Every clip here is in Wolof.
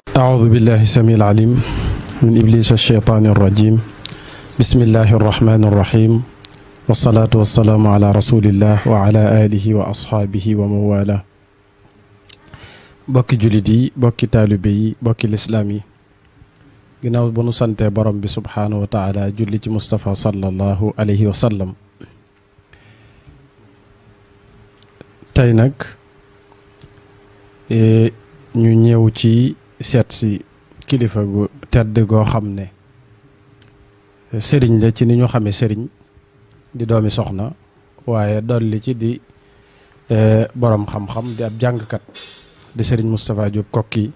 أعوذ بالله السميع العليم من إبليس الشيطان الرجيم بسم الله الرحمن الرحيم والصلاة والسلام على رسول الله وعلى آله وأصحابه ومن والاه bokki jullit yi bokki taalibe yi bokki lislaam yi ginnaaw ba nu santee borom bi subhaanahu wa taala julli ci Moustapha sallallahu alayhi wa sallam tey nag ñu ñëw ci seet si kilifa gu tedd goo xam ne sëriñ la ci ni ñu xamee sëriñ di doomi soxna waaye dolli ci di borom xam-xam di ab jàngkat di sëriñ Moustapha Diop kokki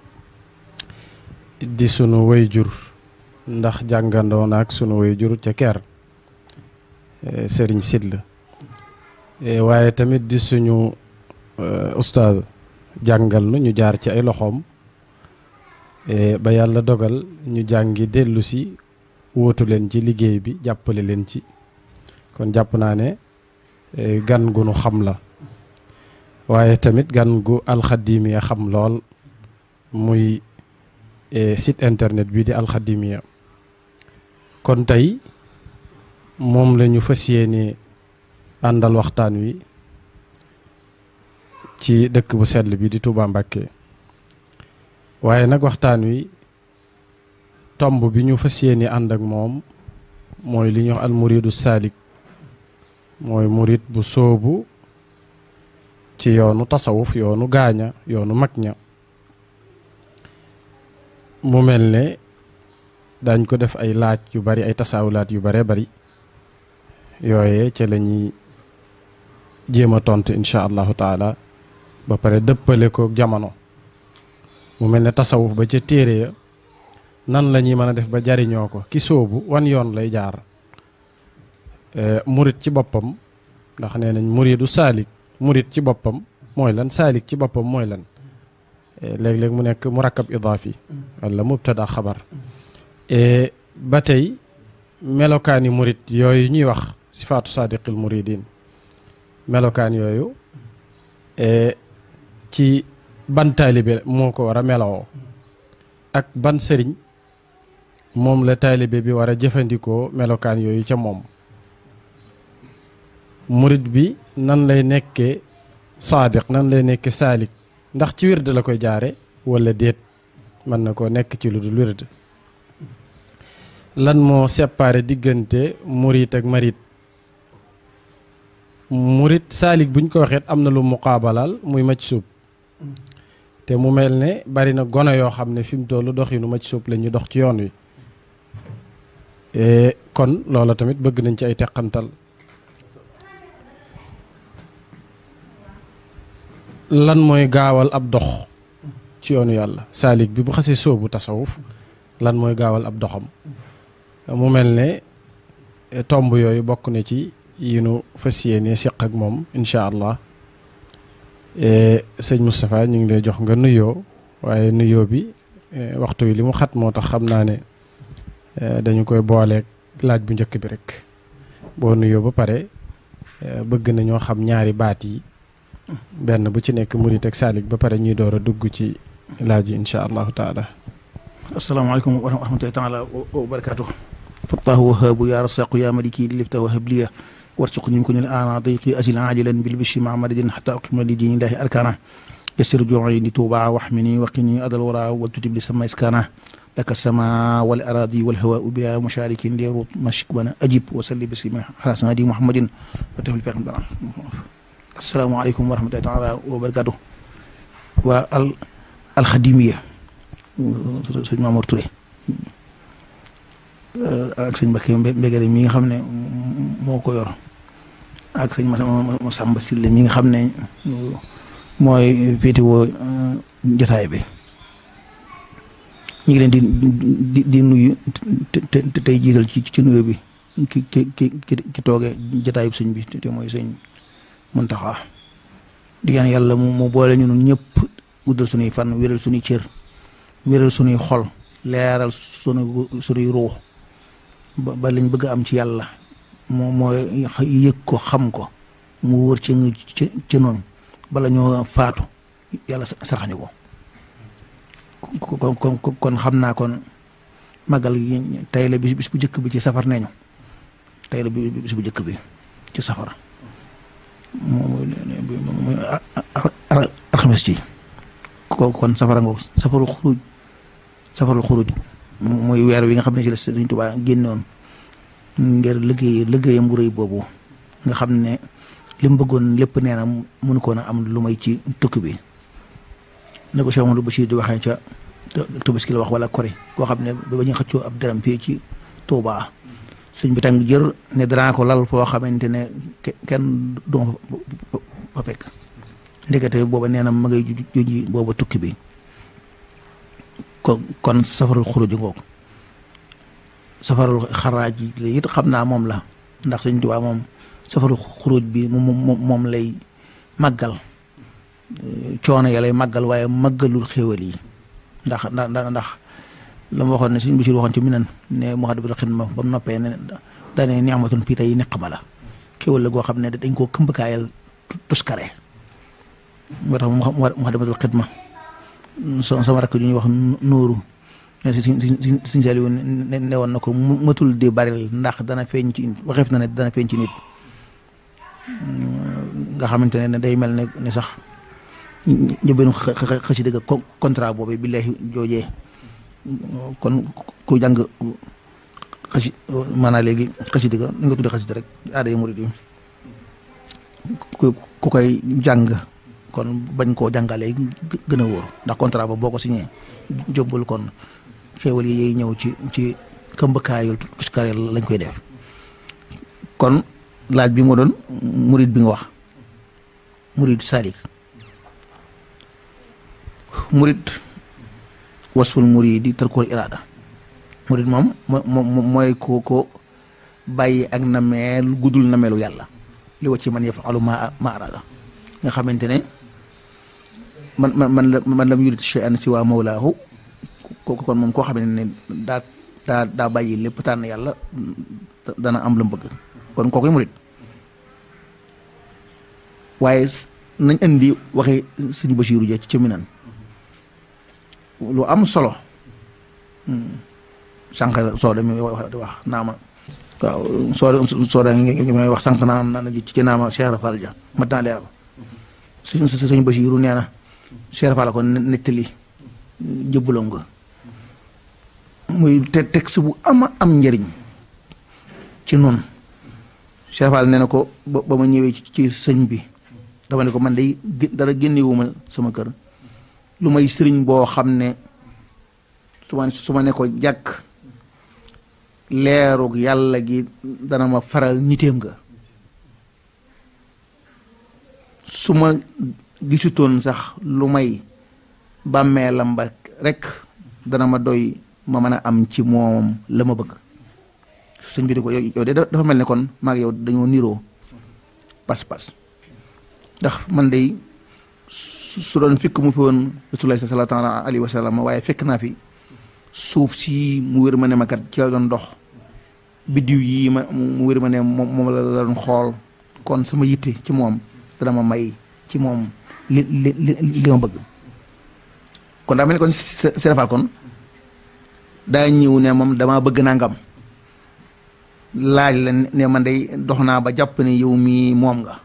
di sunu wayjur ndax jàngandoo na ak sunu wayjur ca ker sëriñ Sidla waaye tamit di suñu ustaaz jàngal nu ñu jaar ci ay loxoom ba yàlla dogal ñu jàngi dellu si wóotu leen ci liggéey bi jàppale leen ci kon jàpp naa ne gan gu nu xam la waaye tamit gan gu alxadimiya xam lool muy site internet bi di alxadimiya kon tey moom la ñu fas yéene àndal waxtaan wi ci dëkk bu sell bi di Touba Mbacké waaye nag waxtaan wi tomb bi ñu fas yéene ànd ak moom mooy li ñuy wax almuridu saalik mooy murid bu sóobu ci yoonu tasawuf yoonu gaaña yoonu mag ña mu mel ne dañ ko def ay laaj yu bari ay tasaawulaat yu bare bari yooye ca la ñuy jéem a tontu incha allahu taala ba pare dëppale ko jamono mu mel ne tasawuf ba ca téere ya nan la ñuy mën a def ba jariñoo ko ki sóobu wan yoon lay jaar murit ci boppam ndax nee nañ muridu saalik murit ci boppam mooy lan saalik ci boppam mooy lan léeg-léeg mu nekk murakkab idaafi wala mubtada xabar ba tey melokaani murit yooyu ñuy wax sifaatu saadiqil muridin melokaan yooyu ci ban taalibe moo ko war a melawoo ak ban sëriñ moom la taalibe bi war a jëfandikoo melokaan yooyu ca moom murit bi nan lay nekkee saadiq nan lay nekkee saalik ndax ci wird la koy jaare wala déet mën na koo nekk ci lu dul wird lan moo séparé diggante murit ak marit murit saalik buñ ko waxeet am na lu muqaabalaal muy macc suub te mu mel ne bari na gono yoo xam ne fi mu tollu doxinu macc suub la ñu dox ci yoon wi kon loola tamit bëgg nañ ci ay teqantal lan mooy gaawal ab dox ci yoonu yàlla saalik bi bu xasee sóobu tasawuf lan mooy gaawal ab doxam mu mel ne tomb yooyu bokk na ci yi nu fas yéene siq ak moom incha allah sëñ Moustapha ñu ngi lay jox nga nuyoo waaye nuyoo bi waxtu wi li mu xat moo tax xam naa ne dañu koy booleeg laaj bu njëkk bi rek boo nuyoo ba pare bëgg nañoo xam ñaari baat yi benn bu ci nekk murit ak saalik ba pare ñuy door a dugg ci laaj yi incha allahu taala asalaamaaleykum wa rahmatullahi taala wa barakaatu fattaahu wahaabu yaa rasaqu yaa maliki lifta wahab liya warsuqni min kunil aana dayqi asil ajilan bil bishi ma madadin xata aqima li diini ilahi arkana yasir juuci li tuuba waxmini waqini adal wara wal tutib li sama iskana laka sama wal aradi wal hawa bila musharikin leeru mashik bana ajib wa salli bismi xasan hadi muhammadin wa tafil fi bana asalaamaaleykum wa rahmatullahi taala wa barakaatu waa al alxadimiya sëñ Mamour Touré ak sëñ Mbakke Mbegere mi nga xam ne moo ko yor ak sëñ Masamba Sille mi nga xam ne mooy féetewoo jotaay bi ñu ngi leen di di di nuyu te te tey jiital ci ci nuyu bi ki ki ki ki toogee jotaay bi sëñ bi te mooy sëñ Muntaxa di ñaan yàlla mu mu boole ñu ñun ñëpp uddal suñuy fan wéral suñuy cër wéral suñuy xol leeral sunu suñuy ruux ba ba lañ bëgg am ci yàlla moo mooy yëg ko xam ko mu wër ci nga ci ci noonu bala ñoo faatu yàlla sarax ñu ko kon kon kon xam naa kon màggal gi tey la bis bis bu njëkk bi ci safar neñu tey la bis bu njëkk bi ci safar moom mooy alxames ci kon safara ngoog safarul xuruj safarul xuruj mooy weer wi nga xam ne ci la Sëriñ Tuubaa génnoon ngir liggéey liggéeyam bu rëy boobu nga xam ne li mu bëggoon lépp nee na mënu koon a am lu may ci tukki bi ne ko Cheikh Amadou Bachir di waxee ca Tabaski la wax wala Kori koo xam ne ba ñu xëccoo ab dërëm fii ci Touba sëñ bi tàng jër ne danaa ko lal foo xamante ne kenn du ma fa fekk ndekete booba nee na ma ngay juji booba tukki bi ko kon safarul xuruj ngoog safarul xaraaj yi it xam naa moom la ndax sëñ Tuubaa moom safarul xuruj bi moom moom lay màggal coono ya lay màggal waaye màggalul xéewal yi ndax ndax ndax la ma waxoon ne suñ Bachir waxoon ci minan ne Muxaddamatul Xidma ba mu noppee ne daane ni'matun fii tey niqma la xéewal la goo xam ne dañ koo këmbkaayal tuskare moo tax Muxaddamatul Xidma sama rakk ju ñuy wax Nuuru si si si si Saliou ne ne woon na ko matul di baril ndax dana feeñ ci waxeef na ne dana feeñ ci nit nga xamante ne day mel ne ni sax njëbbeenu xësi dëgg contrat boobu billahi joojee kon ku jàng xësi maanaam léegi xësi dëgg ni nga tuddee xësi rek aada yi murid yi ku ku koy jàng kon bañ koo jàngalee gën a wóor ndax contrat ba boo ko signé jóbbul kon xéewal yi yiy ñëw ci ci këmbkaayul tuskare lañ koy def kon laaj bi moo doon murid bi nga wax murid salik murid wasful muridi tarkul irada murid moom mooy ko ko bàyyi ak nameel guddul nameelu yàlla li wacci man yafalu ma ma arada nga xamante ne man man man la man lam yurid shay'an si waa mawlaahu kooku kon moom koo xam ne daa daa daa bàyyi lépp tànn yàlla dana am lu mu bëgg kon kookoy murid waaye nañ indi waxi suñu Basiiru ja ci minan lu am solo sànq soo demee wax di wax naama waaw soo soo da ngi may wax sànq naa na ci naama Cheikh Rafal ja mat naa leeral suñ suñu Basiiru nee na Cheikh Rafal ko nettali jëbbaloo nga muy te texte bu ama am njëriñ ci noonu Cheikh Rafal nee na ko ba ma ñëwee ci sëñ bi dama ne ko man day dara génnewuma sama kër lu may sëriñ boo xam ne su ma su ma ne ko jàkk leerug yàlla gi dana ma faral niteem nga su ma gisutoon sax lu may bàmmeelam ba rek dana ma doy ma mën a am ci moom la ma bëgg sëñ bi di ko yow de dafa mel ne kon maag yow dañoo niroo pas-pas ndax man day su doon fekk mu fi woon rasulullah sallallahu alayhi wa sallam waaye fekk naa fi suuf si mu wér ma ne ma kat ci la doon dox biddiw yi ma mu wér ma ne moom la doon xool kon sama yitte ci moom dana ma may ci moom li li li ma bëgg kon daa mel ni kon serafal kon daa ñëw ne moom damaa bëgg nangam laaj la ne man day dox naa ba jàpp ne yow mii moom nga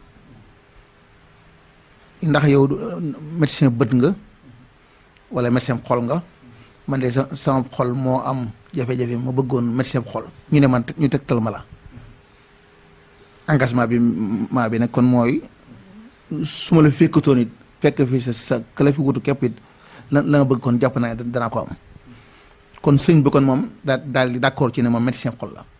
ndax yow médecin bët nga wala médecin xol nga man de sama xol moo am jafe-jafe ma bëggoon médecin xol ñu ne man ñu tegtal ma la engagement bi maa bi nag kon mooy su ma la fekkatoon it fekk fi sa sa kala fi wutu képp it la la nga bëgg kon jàpp naa danaa ko am kon sëñ bi kon moom daa daal di d'accord ci ne moom médecin xol la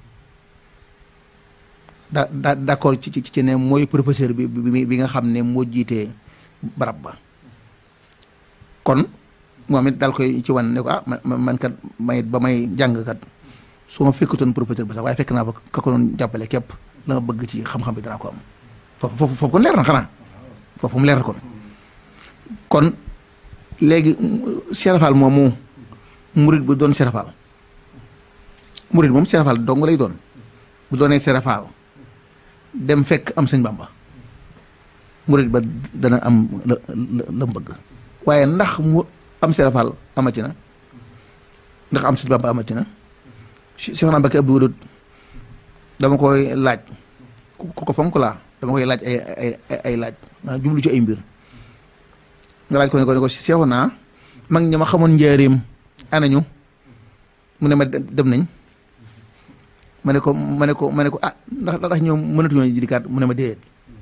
daa daa d'accord ci ci ne mooy professeur bi bi nga xam ne moo jiitee barab ba kon moom it daal koy ci wan ne ko ah man kat may ba may jàng kat su ma fekkatoon professeur bi sax waaye fekk naa fa ka ko doon jàppale képp la nga bëgg ci xam-xam bi danaa ko am foofu foofu foofu kon leer na xanaa foofu mu leer na kon kon léegi serafal moomu murit bu doon serafal murit moom serafal dong lay doon bu doonee serafal dem fekk am sëñ Bamba murit ba dana am la la la bëgg waaye ndax mu am serafal amati na ndax am Sëñ Bamba amati na Cheikh naa Mbacké Abdou Wadoud dama koy laaj ku ko fonk laa dama koy laaj ay ay ay laaj maa jublu ci ay mbir nga laaj ko ne ko ne ko Cheikh naa mag ñi ma xamoon njaareem anañu mu ne ma dem nañ ma ne ko ma ne ko ma ne ko ah ndax ndax ñoom mënatuñoo jidikaat mu ne ma déedéet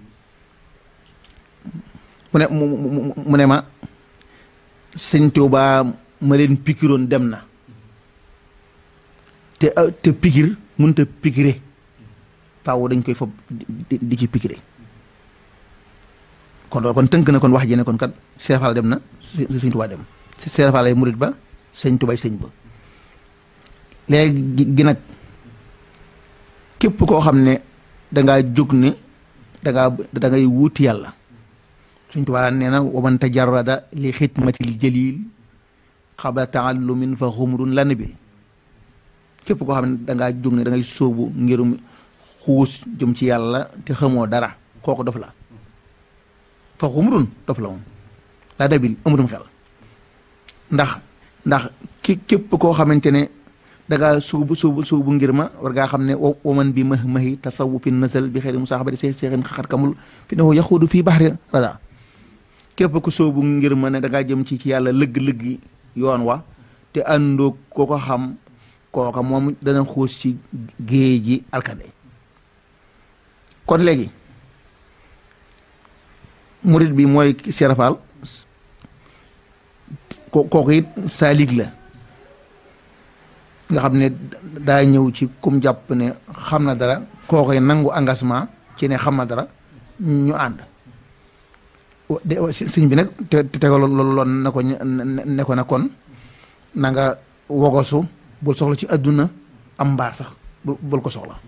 mu ne mu ne ma sëñ Tuubaa ma leen pikiroon dem na te te pikir mënut a pikire paaw dañ koy fob di ci pikire kon loolu kon tënk na kon wax ji ne kon kat Seex Faal dem na sëñ Tuubaa dem Seex Faal ay murit ba sëñ Tuubaa sëñ ba léegi gi nag képp koo xam ne dangaa jóg ne dangaa da ngay wuuti yàlla suñ tubaa nee na waman tajarrada li xidmatil jalil xabla taallumin fa xumrun la nabil képp koo xam ne dangaa jóg ne da ngay sóobu ngirum xuus jëm ci yàlla te xamoo dara kooku dof la fa xumrun dof la moom la nabil amutum xel ndax ndax ki képp koo xamante ne dangaa suubu suubu suubu ngir ma war ngaa xam ne waman bi mah mahi tasawufin nasal bi xëyri musaaxabati see seexin xaxat kamul fi ne yaxuudu fii baxri rada képp ku soobu ngir ma ne dangaa jëm ci ci yàlla lëgg-lëgg yoon wa te àndoo koo ko xam kooka moom dana xuus ci géej ji alkande kon léegi murit bi mooy serafal kooku it saalig la nga xam ne daa ñëw ci kum jàpp ne xam na dara kookoy nangu engagement ci ne xam na dara ñu ànd sëñ bi nag te tegal loon na ko ne ko na kon na nga wogosu bul soxla ci àdduna am mbaar sax bul ko soxla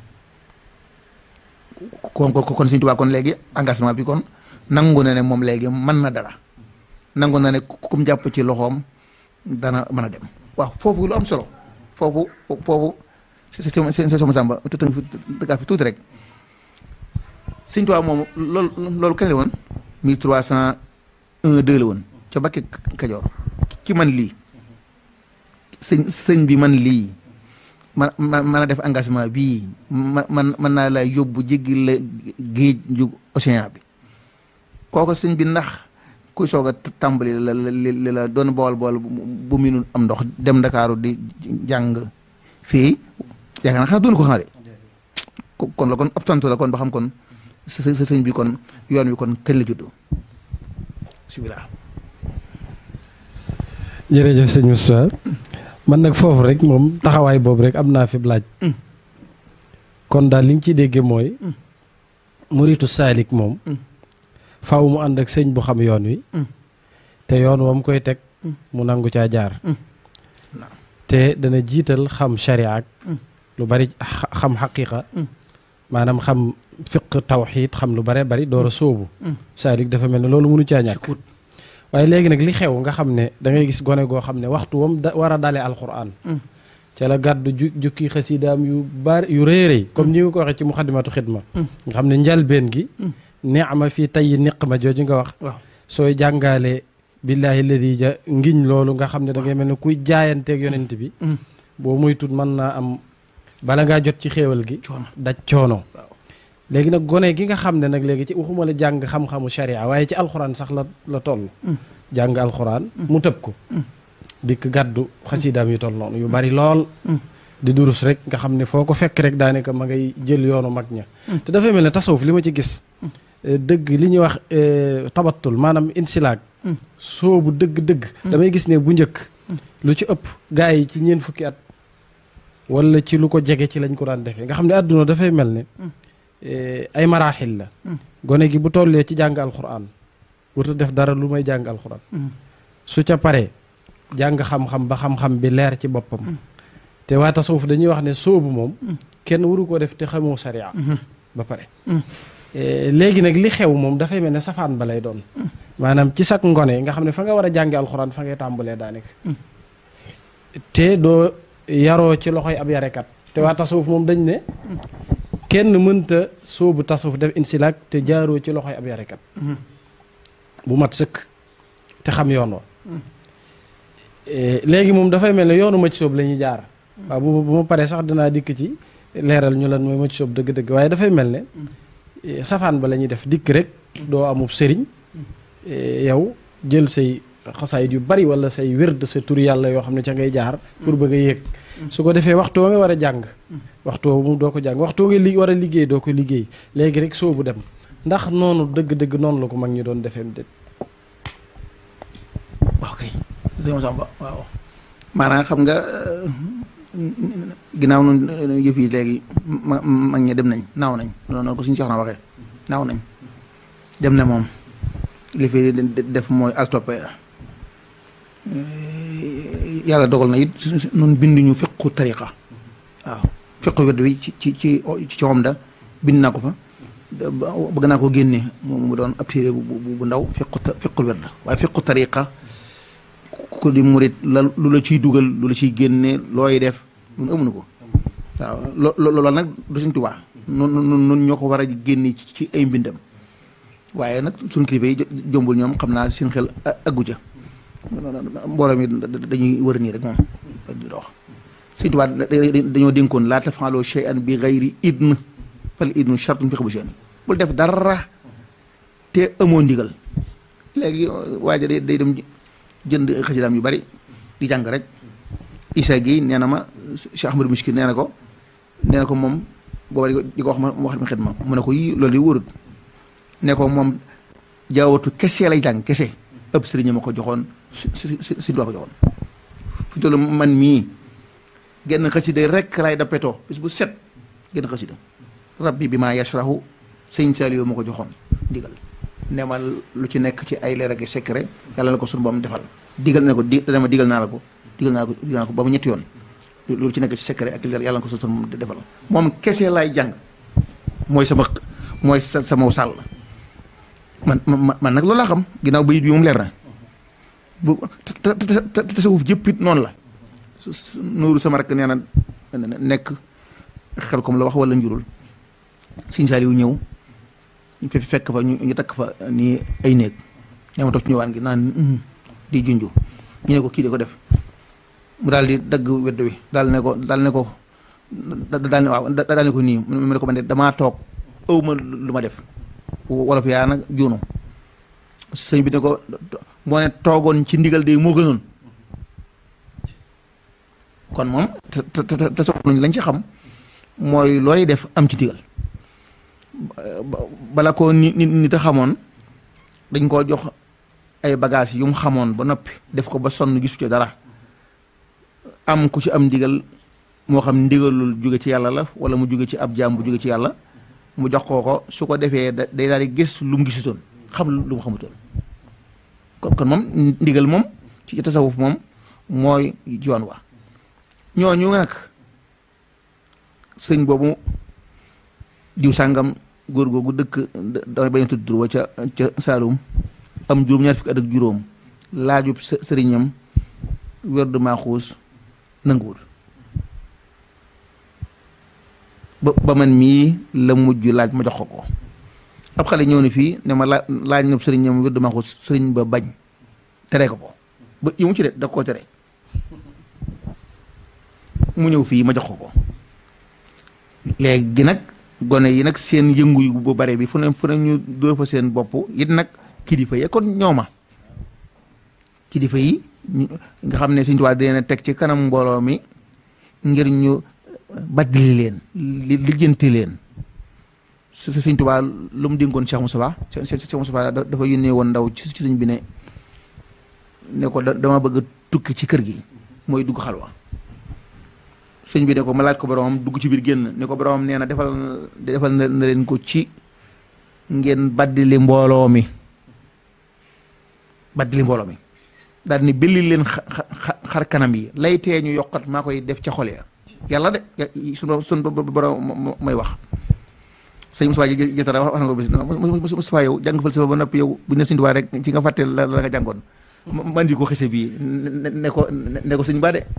kon kon sëñ Tuubaa kon léegi engagement bi kon nangu na ne moom léegi mën na dara nangu na ne kum jàpp ci loxoom dana mën a dem waaw foofu lu am solo foofu foofu si sama sàmba te tënk fi dëggaa fi tuuti rek sëñ Tuubaa moom loolu loolu kañ la woon mille trois cent un deux la woon ca Mbàkke Kajoor ki man lii sëñ sëñ bi man lii man man mën a def engagement bii ma man mën naa la yóbbu jéggi la géej ju océan bi kooku sëñ bi ndax kuy soog a tàmbali la la la doon bool bool bu mu am ndox dem Ndakaaru di jàng fii yaakaar naa xanaa doon ko xanaa de kon la kon ab tontu la kon ba xam kon sa sa sëñ bi kon yoon wi kon kañ la juddu bismillah jërëjëf sëñ Moustapha man nag foofu rek moom taxawaay boobu rek am naa fi laaj kon daal li ñu ciy déggee mooy muritu saalik moom faaw mu ànd ak sëñ bu xam yoon wi te yoon wam koy teg mu nangu caa jaar te dana jiital xam sharia ak lu bari xam xaqiqa maanaam xam fiq tawxiid xam lu bare bari door a sóobu saalik dafa mel ne loolu mënu caa ñàkk waaye léegi nag li xew nga xam ne da ngay gis gone goo xam ne waxtu wam da war a dalee alquran ca la gàddu ju jukki xasidaam yu bari yu rëy rëy comme ni nga ko waxee ci muxaddimatu xidma nga xam ne njalbeen gi neexma fii tey niqma jooju nga wax sooy jàngaale billaahi alladi ja ngiñ loolu nga xam ne da ngay mel ne kuy jaayanteeg yonent bi boo muy tut mën naa am bala ngaa jot ci xéewal gi daj coono léegi nag gone gi nga xam ne nag léegi ci waxuma la jàng xam-xamu sharia waaye ci alxuraan sax la la toll jàng alxuraan mu tëb ko dikk gàddu xasidaam yu toll noonu yu bari lool di durus rek nga xam ne foo ko fekk rek daanaka ma ngay jël yoonu mag ña te dafay mel ne tasawuf li ma ci gis dëgg li ñuy wax tabattul maanaam insilaag soobu dëgg-dëgg damay gis ne bu njëkk lu ci ëpp gaa yi ci ñeent fukki at wala ci lu ko jege ci lañ ko daan defee nga xam ne àdduna dafay mel ne ay maraaxil la gone gi bu tollee ci jàng alxuraan warta def dara lu may jàng alxuraan su ca paree jàng xam-xam ba xam-xam bi leer ci boppam te waa tasawuf dañuy wax ne soobu moom kenn waru ko def te xamoo sariya ba pare léegi nag li xew moom dafay mel ne safaan ba lay doon maanaam ci sak ngone nga xam ne fa nga war a jànge alxuraan fa ngay tàmbalee daanaka te doo yaroo ci loxoy ab yarekat te waa tasawuf moom dañ ne kenn mënta soobu tasawuf def insilaak te jaaroo ci loxoy ab yarekat bu mat sëkk te xam yoon wa léegi moom dafay mel ne yoonu mëcc soob la ñuy jaar waaw bu bu ma paree sax dinaa dikk ci leeral ñu lan mooy mëcc soob dëgg-dëgg waaye dafay mel ne safaan ba la ñuy def dikk rek doo amub sëriñ yow jël say xasaayit yu bari wala say wérd sa tur yàlla yoo xam ne ca ngay jaar pour bëgg a yéeg su ko defee waxtu nga war a jàng waxtu mu doo ko jàng waxtu nga li war a liggéey doo ko liggéey léegi rek soobu dem ndax noonu dëgg-dëgg noonu la ko mag ñi doon defeem déet waaw kay sëñ Samba waaw maanaam xam nga ginnaaw noonu yëf yi léegi ma mag ñi dem nañ naaw nañ noonu ko suñu soxna waxee naaw nañ dem na moom li fi def mooy altoppe yàlla dogal na it nun binduñu fiqu tariqa waaw fiqu wedd wi ci ci ci ci coom da bind naa ko fa bëgg naa ko génne mu doon ab téere bu bu ndaw fiqu fiqul wedd waaye fiqu tariqa ko di murit la lu la ciy dugal lu la ciy génne looy def nun amuñu ko waaw lo loolu nag du suñ tubaa nun nun ñoo ko war a génne ci ay mbindam waaye nag suñ kilifa yi jombul ñoom xam naa seen xel aggu ca mbooloo mi dañuy wër nii rek moom di dox suñ tubaa dañoo dénkoon laa tafaaloo shay'an bi gayri idn fal idnu shartun fi xabushani bul def dara te amoo ndigal léegi waaja day day dem jënd xasidaam yu bari di jàng rek isa gi nee na ma Cheikh Ahmadou Mouskil nee na ko nee na ko moom booba di ko wax ma wax ma xidma mu ne ko yii loolu yi wóorut ne ko moom jaawatu kese lay jàng kese ëpp sëriñ ma ko joxoon si si si ko joxoon fi tollu man mii genn xasida rek lay dappetoo bis bu set genn xasida rabbi bi maa yashrahu sëñ Saliou ma ko joxoon ndigal ne ma lu ci nekk ci ay leer ak secret yàlla na ko sunu boom defal digal ne ko di dana ma digal naa la ko digal naa ko digal naa ko ba mu ñetti yoon loolu ci nekk ci secret ak leer yàlla na ko sunu boom defal moom kese laay jàng mooy sama mooy sa sama sàll man man man nag loolu laa xam ginnaaw bayit bi moom leer na bu te te tasawuf jëpp it noonu la nuuru sama rek nee na nekk xel comme la wax wala njurul Sëñ Saaliw ñëw fi fekk fa ñu ñu takk fa nii ay néeg ñoo ma toog ci ñëwaan gi naan di junju ñu ne ko kii de ko def mu daal di dagg wedd wi daal ne ko daal ne ko daal ne waaw daal ne ko nii mu ne ko man de damaa toog ëw ma lu ma def wolof yaa nag juunu sëñ bi ne ko moo ne toogoon ci ndigal de moo gënoon kon moom te te te soxnañ lañ ci xam mooy looy def am ci ndigal bala ko nit nit a xamoon dañ koo jox ay bagages yu mu xamoon ba noppi def ko ba sonn gisu ci dara am ku ci am ndigal moo xam ndigalul jóge ci yàlla la wala mu jóge ci ab jaam bu jóge ci yàlla mu jox koo ko su ko defee day daal di gis lu mu gisutoon xam lu mu xamutoon kon kon moom ndigal moom ci tasawuf moom mooy yoon wa ñooñu nag sëñ boobu diw sàngam góor googu dëkk damay bañ a tudd wa ca ca Saalum am juróom ñaar fukki at ak juróom laajub sëriñam werdu maaxuus nanguwul ba ba man mii la mujj laaj ma jox ko ko ab xale ñëw ni fii ne ma laa laaj na sëriñam werdu maaxuus sëriñ ba bañ tere ko ko ba yi mu ci de da koo tere mu ñëw fii ma jox ko ko léegi nag gone yi nag seen yëngu yu bu bare bi fu ne fu ne ñu dóor fa seen bopp it nag kilifa yi kon ñooma kilifa yi nga xam ne Sëñ Tuubaa dina teg ci kanam mbooloo mi ngir ñu baddili leen li lijjanti leen su Sëñ Tuubaa lu mu dénkoon Cheikh Moustapha Cheikh Moustapha dafa yónnee woon ndaw ci ci sëñ bi ne ne ko dama bëgg a tukki ci kër gi mooy dugg xalwa sëñ bi ne ko ma laaj ko boromam dugg ci biir génn ne ko boromam nee na defal defal na leen ko ci ngeen baddili mbooloo mi baddili mbooloo mi daal ni belli leen xar kanam yi lay tee ñu yokkat maa koy def ca xol ya yàlla de sunu sunu borom may wax sëñ Moussa jëtara wax na ko bis Moussa yow jàng fal sa ba noppi yow bu ne sëñ Tuubaa rek ci nga fàtte la la nga jàngoon man di ko xese bii ne ko ne ko sëñ Ba de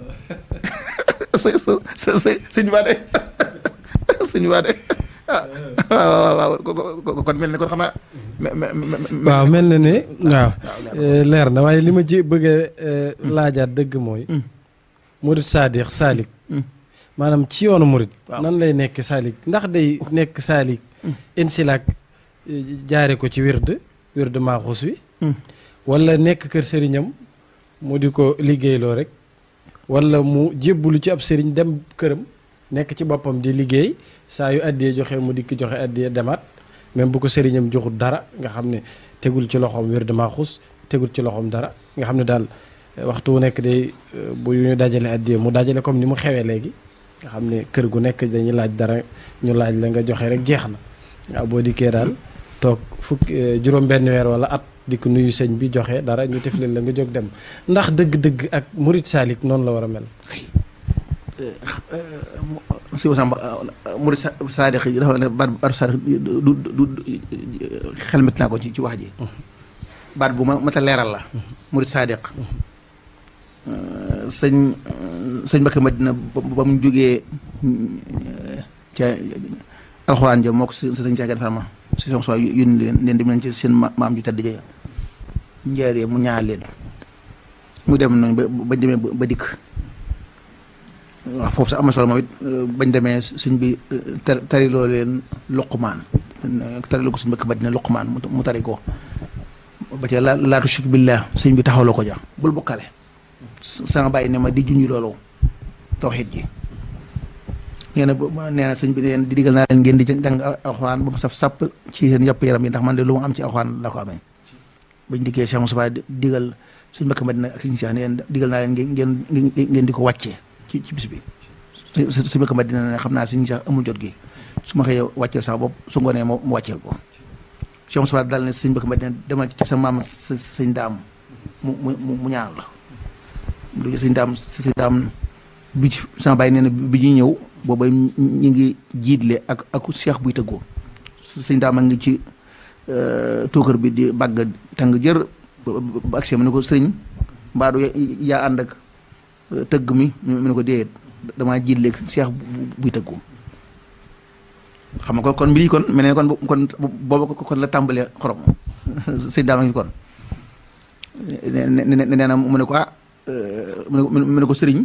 së së së sëñ Ba de sëñ Ba de ah waaw waaw kon mel ne kon xanaa waaw mel na ne waaw leer na waaye li ma ji bëgg a laajaat dëgg mooy murit saadix saalik maanaam ci yoonu murit nan lay nekk saalik ndax day nekk saalik insilaak jaare ko ci wird wird maaxus wi wala nekk kër sëriñam mu di ko liggéeyloo rek wala mu jébbulu ci ab sëriñ dem këram nekk ci boppam di liggéey saa yu addiyee joxe mu dikk joxe addiyee demaat même bu ko sëriñam joxul dara nga xam ne tegul ci loxoom wird maaxus tegul ci loxoom dara nga xam ne daal waxtu wu nekk day bu ñu dajale addiyee mu dajale comme ni mu xewee léegi nga xam ne kër gu nekk dañuy laaj dara ñu laaj la nga joxe rek jeex na waaw boo dikkee daal toog fukk juróom benn weer wala at dikk nuyu sëñ bi joxe dara ñu tiflil la nga jóg dem ndax dëgg-dëgg ak murit saalik noonu la war a mel si wasamba murit saadix yi dafa ne baat baatu saadix du du xelmet naa ko ci ci wax ji baat bu ma mata leeral la murit saadix sëñ sëñ Mbakke Madina ba mu jógee ca alxuraan ja moo ko sa sëñ Caagan Farma si son soi yónni leen leen dem leen ci seen maam ju tedd ja njaaree mu ñaar leen mu dem nañ ba bañ demee ba dikk waaw foofu sax am na solo moom it bañ demee suñ bi tariloo leen luqumaan tariloo ko suñ Mbakke Madina luqumaan mu tari ko ba ca la laatu shirk billah sëñ bi taxawloo ko ja bul bokkale sama bàyyi ne ma di junj loolu tawxiid ji nee na nee na sëñ bi neen di digal naa leen ngeen di jàng alxuraan ba mu saf sàpp ci seen yàpp yaram yi ndax man de lu mu am ci alxuraan la ko amee bañ dikkee Cheikh Moussa digal suñ Mbakke Madina ak suñu Cheikh neen digal naa leen ngeen ngeen ngeen di ko wàccee ci ci bis bi suñ Mbakke Madina ne xam naa suñu Cheikh amul jot gi su ma xëyee wàcceel sax bopp su ngoonee moo mu wàcceel ko Cheikh Moussa daal ne suñ Mbakke Madina demal ci sa maam sëñ daam mu mu mu ñaar la du sëñ daam sëñ daam bi ci sama bàyyi nee na bi ñu ñëw booba ñu ngi jiitle ak ak cheikh buy tëggoo sëñ daam a ngi ci tookër bi di bàgg tàng jër ba agsi mu ne ko sëriñ mbaadu yaa ànd ak tëgg mi mu ne ko déedéet damaa jiitle ak cheikh buy tëggoo xam nga kon kon mbir yi kon mel ne kon kon booba kon la tàmbalee xorom sëñ daam a ngi kon nee na mu ne ko ah mu ne ko sëriñ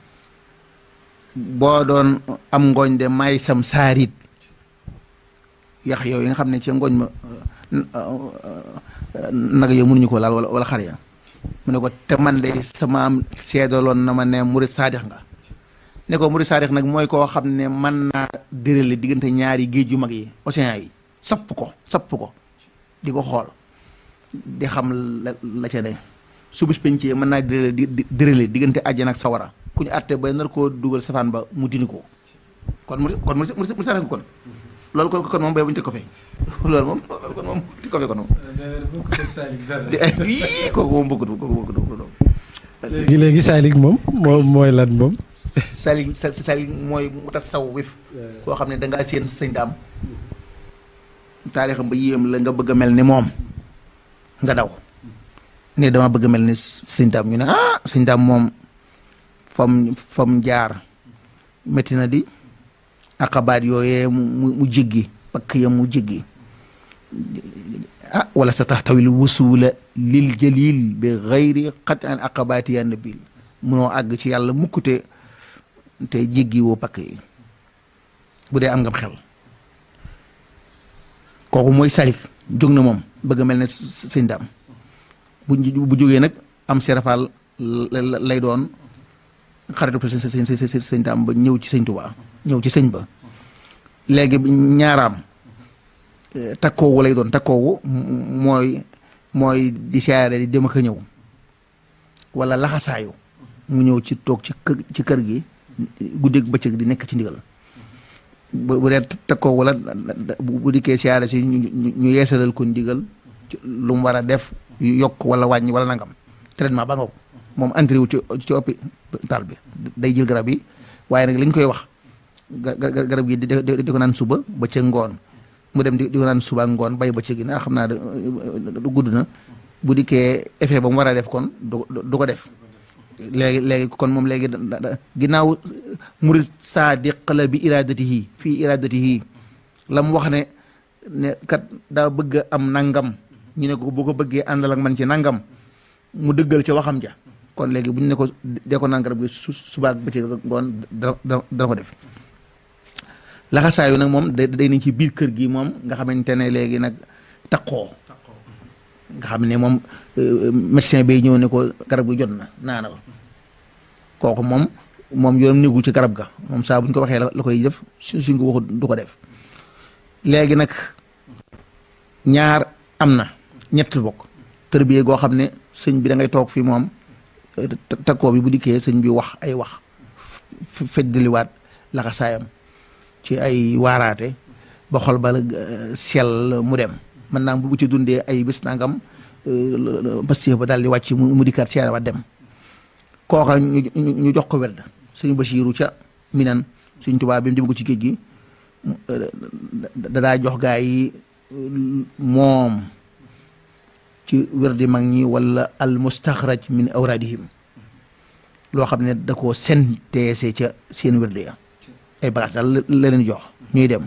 boo doon am ngooñ de may sam saarit yax yow yi nga xam ne ci ngooñ ma nag yow mënuñu ko laal wala wala xar ya mu ne ko te man de sama am seedaloon na ma ne murit saadix nga ne ko murit saadix nag mooy koo xam ne mën naa dërale diggante ñaari géej yu mag yi océan yi sapp ko sapp ko di ko xool di xam la la ca ne su bis pencee mën naa dërale di dërale diggante àjjana ak sawara ku ñu àtte ba nar koo dugal safaan ba mu dini ko kon mu kon mu mu saare kon loolu kon kon moom bay bu ñu teg ko fe loolu moom loolu kon moom teg ko fe kon moom di ay ii kooku moom bëggut kooku bëggut léegi léegi saalik moom moo mooy lan moom saalik saalik mooy mu tax saw wif koo xam ne dangaa seen sëñ daam taarixam ba yéem la nga bëgg a mel ni moom nga daw ne dama bëgg a mel ni sëñ daam ñu ne ah sëñ daam moom fam fam jaar métti na di aqabaat yooyee mu mu jéggi pakk ya mu jéggi ah wala sa tax tawil wusula lil jalil bi xayri xat an aqabaati ya nabil munoo àgg ci yàlla mukkute te jéggi woo pakk yi bu dee am ngam xel kooku mooy salik jóg na moom bëgg a mel ne sëñ daam bu bu jógee nag am serafal lay doon xaritu sëñ sëñ sëñ daam ba ñëw ci sëñ Tuubaa ñëw ci sëñ ba léegi ñaaraam takkoowu lay doon takkoowu mooy mooy di siyaare di dem ak a ñëw wala laxasaayu mu ñëw ci toog ci kër ci kër gi guddeeg bëccëg di nekk ci ndigal bu bu dee takkoowu la bu dikkee siyaare si ñu yeesalal ko ndigal lu mu war a def yokk wala wàññi wala nangam traitement ba nga ko moom entré wu ci ci hôpital bi day jël garab yi waaye nag li ñu koy wax garab gi di di ko naan suba ba ca ngoon mu dem di di ko naan suba ngoon bay ba ca gi naa xam naa du gudd na bu dikkee effet ba mu war a def kon du du ko def léegi léegi kon moom léegi ginnaaw murid saadiq la bi iradatihi fii iradatihi la mu wax ne ne kat daa bëgg a am nangam ñu ne ko bu ko bëggee àndal ak man ci nangam mu dëggal ca waxam ja kon léegi bu ñu ne ko dee ko naan garab gi su subaak bëccëg ngoon dana dana ko def laxasaayu nag moom da day nañ ci biir kër gi moom nga xamante ne léegi nag taqoo nga xam ne moom médecin bay ñëw ne ko garab gi jot na naana ko kooku moom moom yoonam néegul ci garab ga moom saa bu ñu ko waxee la koy def su suñ ko waxut du ko def léegi nag ñaar am na ñett bokk tërbiye goo xam ne sëñ bi da ngay toog fi moom takkoo bi bu dikkee sëñ bi wax ay wax feddaliwaat laxasaayam ci ay waaraate ba xol ba sell mu dem mën naa bu ci dundee ay bés nangam pastif ba daal di wàcc mu dikkaat seere wa dem kooka ñu jox ko werd suñu Basiiru ca minan suñ tubaab bi mu dem ko ci géej gi dadaa jox gaa yi moom ci werdi mag ñi wala al mustaxraj min awradihim loo xam ne da koo senteese ca seen werdi ya ay bagages daal la leen jox ñuy dem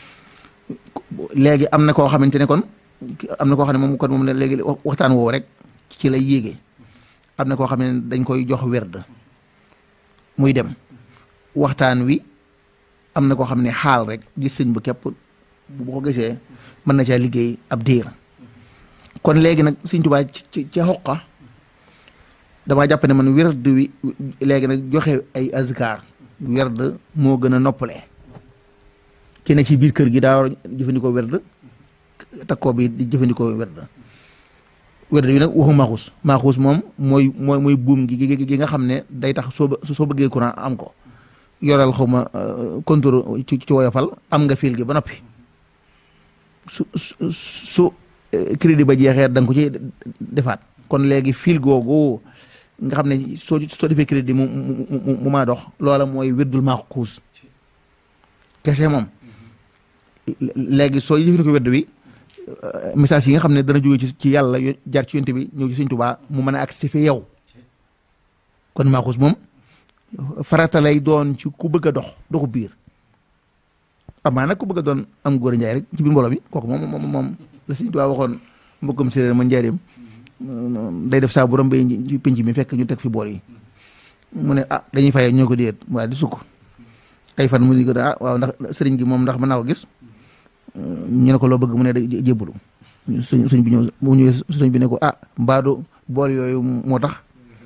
léegi am na koo xamante ne kon am na koo xam ne moom kon moom ne léegi waxtaan woowu rek ci lay yéege am na koo xam ne dañ koy jox werd muy dem waxtaan wi am na koo xam ne xaal rek gis sëñ bu képp bu ko gisee mën na caa liggéey ab diir kon léegi nag sëñ Tuubaa ci ca xoqa damaa jàpp ne man werd wi léegi nag joxe ay azkar werd moo gën a noppale ki ne ci biir kër gi daa war a jëfandikoo werd takkoo bi di jëfandikoo werd werd bi nag waxu maaxuus maaxuus moom mooy mooy mooy buum gi gi nga xam ne day tax soo soo bëggee courant am ko yoral xaw ma contour ci ci woyofal am nga fil gi ba noppi su su crédit ba jeexee da nga ko ci defaat kon léegi fil googu nga xam ne soo soo defee crédit mu mu mu maa dox loola mooy wérdul maaxuus kese moom léegi soo jëfandikoo wedd wi message yi nga xam ne dana jóge ci ci yàlla jaar ci yonte bi ñëw ci Sëñ Tuubaa mu mën a agsi fi yow kon maaxuus moom farata lay doon ci ku bëgg a dox doxu biir amaa nag ku bëgg a doon am góor a njaay rek ci biir mbooloo mi kooku moom moom moom la Sëñ Tuubaa waxoon mbokkam séeréer ma njaareem day def saa bu rombee ci penc mi fekk ñu teg fi bool yi mu ne ah dañuy fayee ñoo ko déet waaye di sukk ay fan mu ni ko ah waaw ndax sëriñ gi moom ndax mën naa ko gis ñu ne ko loo bëgg mu ne da jébbalu suñ suñ bi ñëw mu ñëwee suñ bi ne ko ah mbaadu bool yooyu moo tax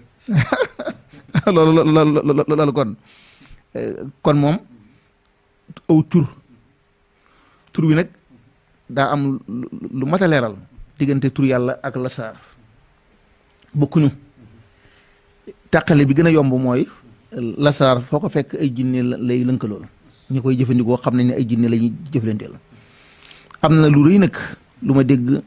loolu loolu loolu kon kon moom aw tur tur wi nag daa am lu mat a leeral diggante tur yàlla ak lasaar bokkuñu tàqale bi gën a yomb mooy lasaar foo ko fekk ay jinne lay lënkalool ñi koy jëfandikoo xam nañ ne ay jinne la ñuy jëflanteel am na lu rëy nag lu ma dégg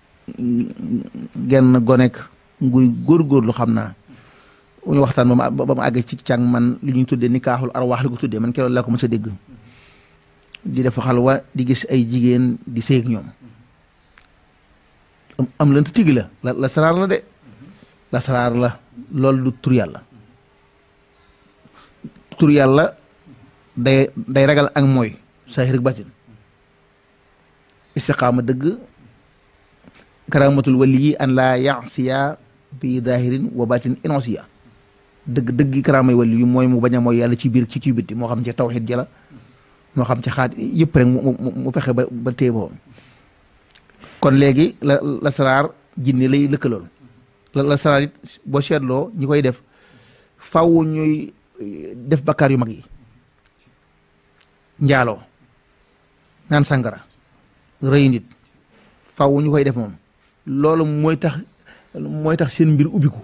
genn gonek nguy góorgóorlu xam naa ñu waxtaan ba ma ba ma àgg ci càng man li ñuy tuddee nikaaxul arwaax li ko tuddee man keroog laa ko mës a dégg di def xalwa di gis ay jigéen di sëy ak ñoom am am lënt tigi la la la saraar la de la saraar la loolu du tur yàlla tur yàlla day day ragal ak mooy saahir ak batin istiqaama dëgg karamatul wali yi an laa yaasiya bi daahirin wa batin inosiya dëgg dëgg karaamay wali yi mooy mu bañ a mooy yàlla ci biir ci ci bitti moo xam ci tawxid jala moo xam ci xaat yëpp rek mu mu fexe ba ba téye boppam kon léegi la la saraar jinne lay lëkkalool la la saraar it boo seetloo ñi koy def faw ñuy def bakkaar yu mag yi njaaloo naan sàngara rëy nit faw ñu koy def moom loolu mooy tax mooy tax seen mbir ubbiku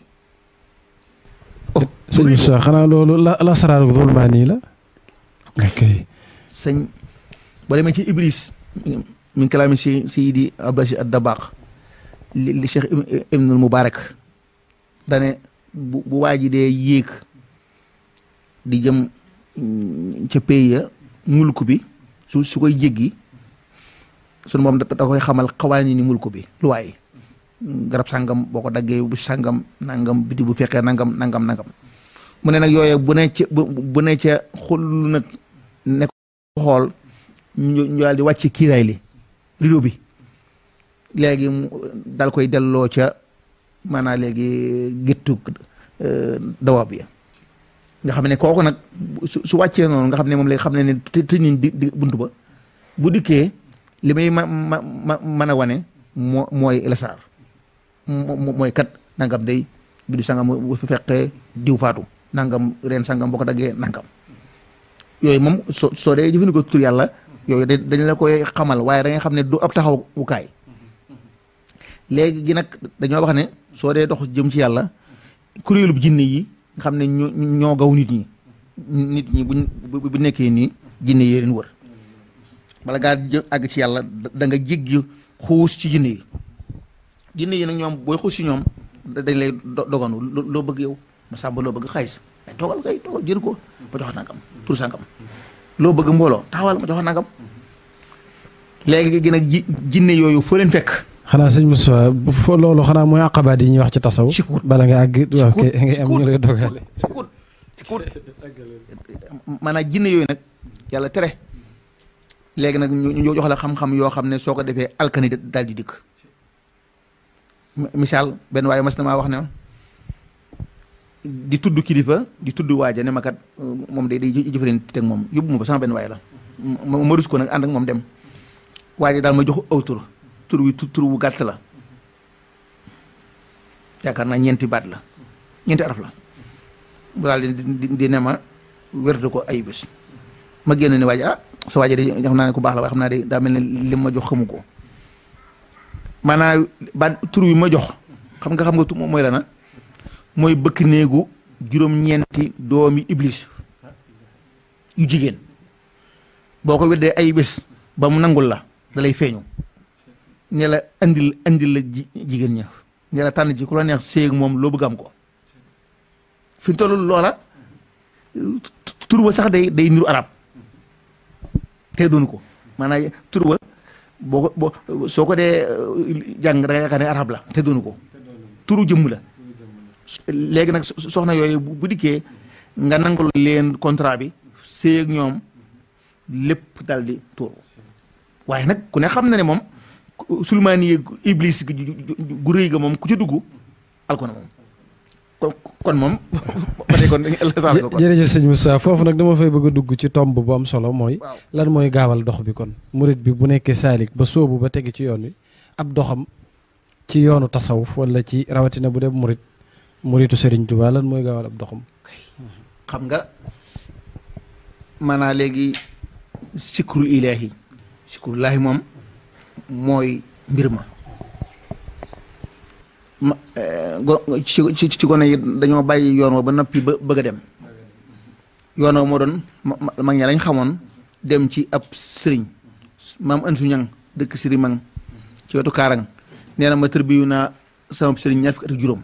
sëñ Moussa xanaa loolu la la saraaru zulmaani la ok sëñ boo demee ci iblis min kalaami si seydi abdasi ad dabaq li li cheikh ibnul mubarak dane bu bu waa ji dee yéeg di jëm ca pays ya mulku bi su su koy jéggi sunu moom da koy xamal xawaani ni mulku bi lu waay garab sàngam boo ko daggee bu sàngam nangam biti bu fekkee nangam nangam nangam mu ne nag yooye bu ne ca bu ne ca xul nag ne ko xool ñu ñu daal di wàcc kiiraay li rideau bi léegi mu dal koy delloo ca maanaam léegi géttu dawa bi nga xam ne kooku nag su su wàccee noonu nga xam ne moom lay xam ne ne tëj nañ di di buntu ba bu dikkee li may ma ma ma mën a wane moo mooy lasaar mooy kat nangam day bi du sangam bu fi fekkee diw faatu nangam reen sangam boo ko daggee nangam yooyu moom soo soo dee jëfandikoo tur yàlla yooyu dañ la koy xamal waaye da ngay xam ne du ab taxawukaay léegi gi nag dañoo wax ne soo dee dox jëm ci yàlla kuréelub jinne yi nga xam ne ñoo ñoo gaw nit ñi nit ñi buñ bu nekkee nii jinne yi leen wër bala ngaa jë àgg ci yàlla da nga jéggi xuus ci jinne yi jinne yi nag ñoom booy xuus ci ñoom dañ lay doganu loo bëgg yow ma sàmba loo bëgg xaalis ay toogal kay toogal jël ko ma jox nangam tur sangam loo bëgg mbooloo taxawal ma jox nangam léegi gi nag ji jinne yooyu foo leen fekk xanaa sëñ Moussa fo loolu xanaa mooy aqabaat yi ñuy wax ci tasaw bala nga àgg waaw kay nga am ñu lay dogale ci kuut ci kuut maanaam jinne yooyu nag yàlla tere léegi nag ñu jox la xam-xam yoo xam ne soo ko defee alkani daal di dikk misaal benn waaye mas na maa wax ne di tudd kilifa di tudd waaja ne ma kat moom day day jëfandikoo teg moom yóbbu ma ba sama benn waaye la ma rus ko nag ànd ak moom dem waaja daal ma jox aw tur tur wi tur wu gàtt la yaakaar naa ñeenti baat la ñeenti araf la mu daal di di ne ma wérte ko ay bés ma génn ne waaja ah sa waaja de xam naa ne ku baax la waaye xam naa de daa mel ne lim ma jox xamu ko maanaam baat tur wi ma jox xam nga xam nga tu mooy la na mooy bëkk néegu juróom-ñeenti doomi iblis yu jigéen boo ko weddee ay bés ba mu nangul la da lay feeñu ne la andil andil la jigéen ña ne la tànn ci ku la neex séeg moom loo bëgg am ko fi mu toll loola tur ba sax day day niru arab te doonu ko maanaam tur ba boo ko boo soo ko dee jàng da nga yaakaar ne arab la te doonu ko turu jëmm la léegi nag soxna yooyu bu dikkee nga nangul leen contrat bi séeg ñoom lépp dal di tuuru waaye nag ku ne xam na ne moom sulmaani yi iblis gu rëy ga moom ku ci dugg alko na moom kon kon moom ba tey kon jërëjëf sëñ Moussa foofu nag dama fay bëgg a dugg ci tomb bu am solo mooy lan mooy gaawal dox bi kon murit bi bu nekkee saalik ba sóobu ba tege ci yoon wi ab doxam ci yoonu tasawuf wala ci rawatina bu dee murit muritu Serigne Touba lan mooy gaawal ab doxam xam nga maanaa léegi sikrul ilaahi sikrul ilaahi moom mooy mbir ma ma ci ci gone yi dañoo bàyyi yoon wa ba noppi ba bëgg a dem yoon wa moo doon mag ña lañ xamoon dem ci ab sëriñ maam Ansu Ñang dëkk sëriñ Mang ci wetu Kaarang nee na ma tërbiyu naa sama sëriñ ñaar fukki at ak juróom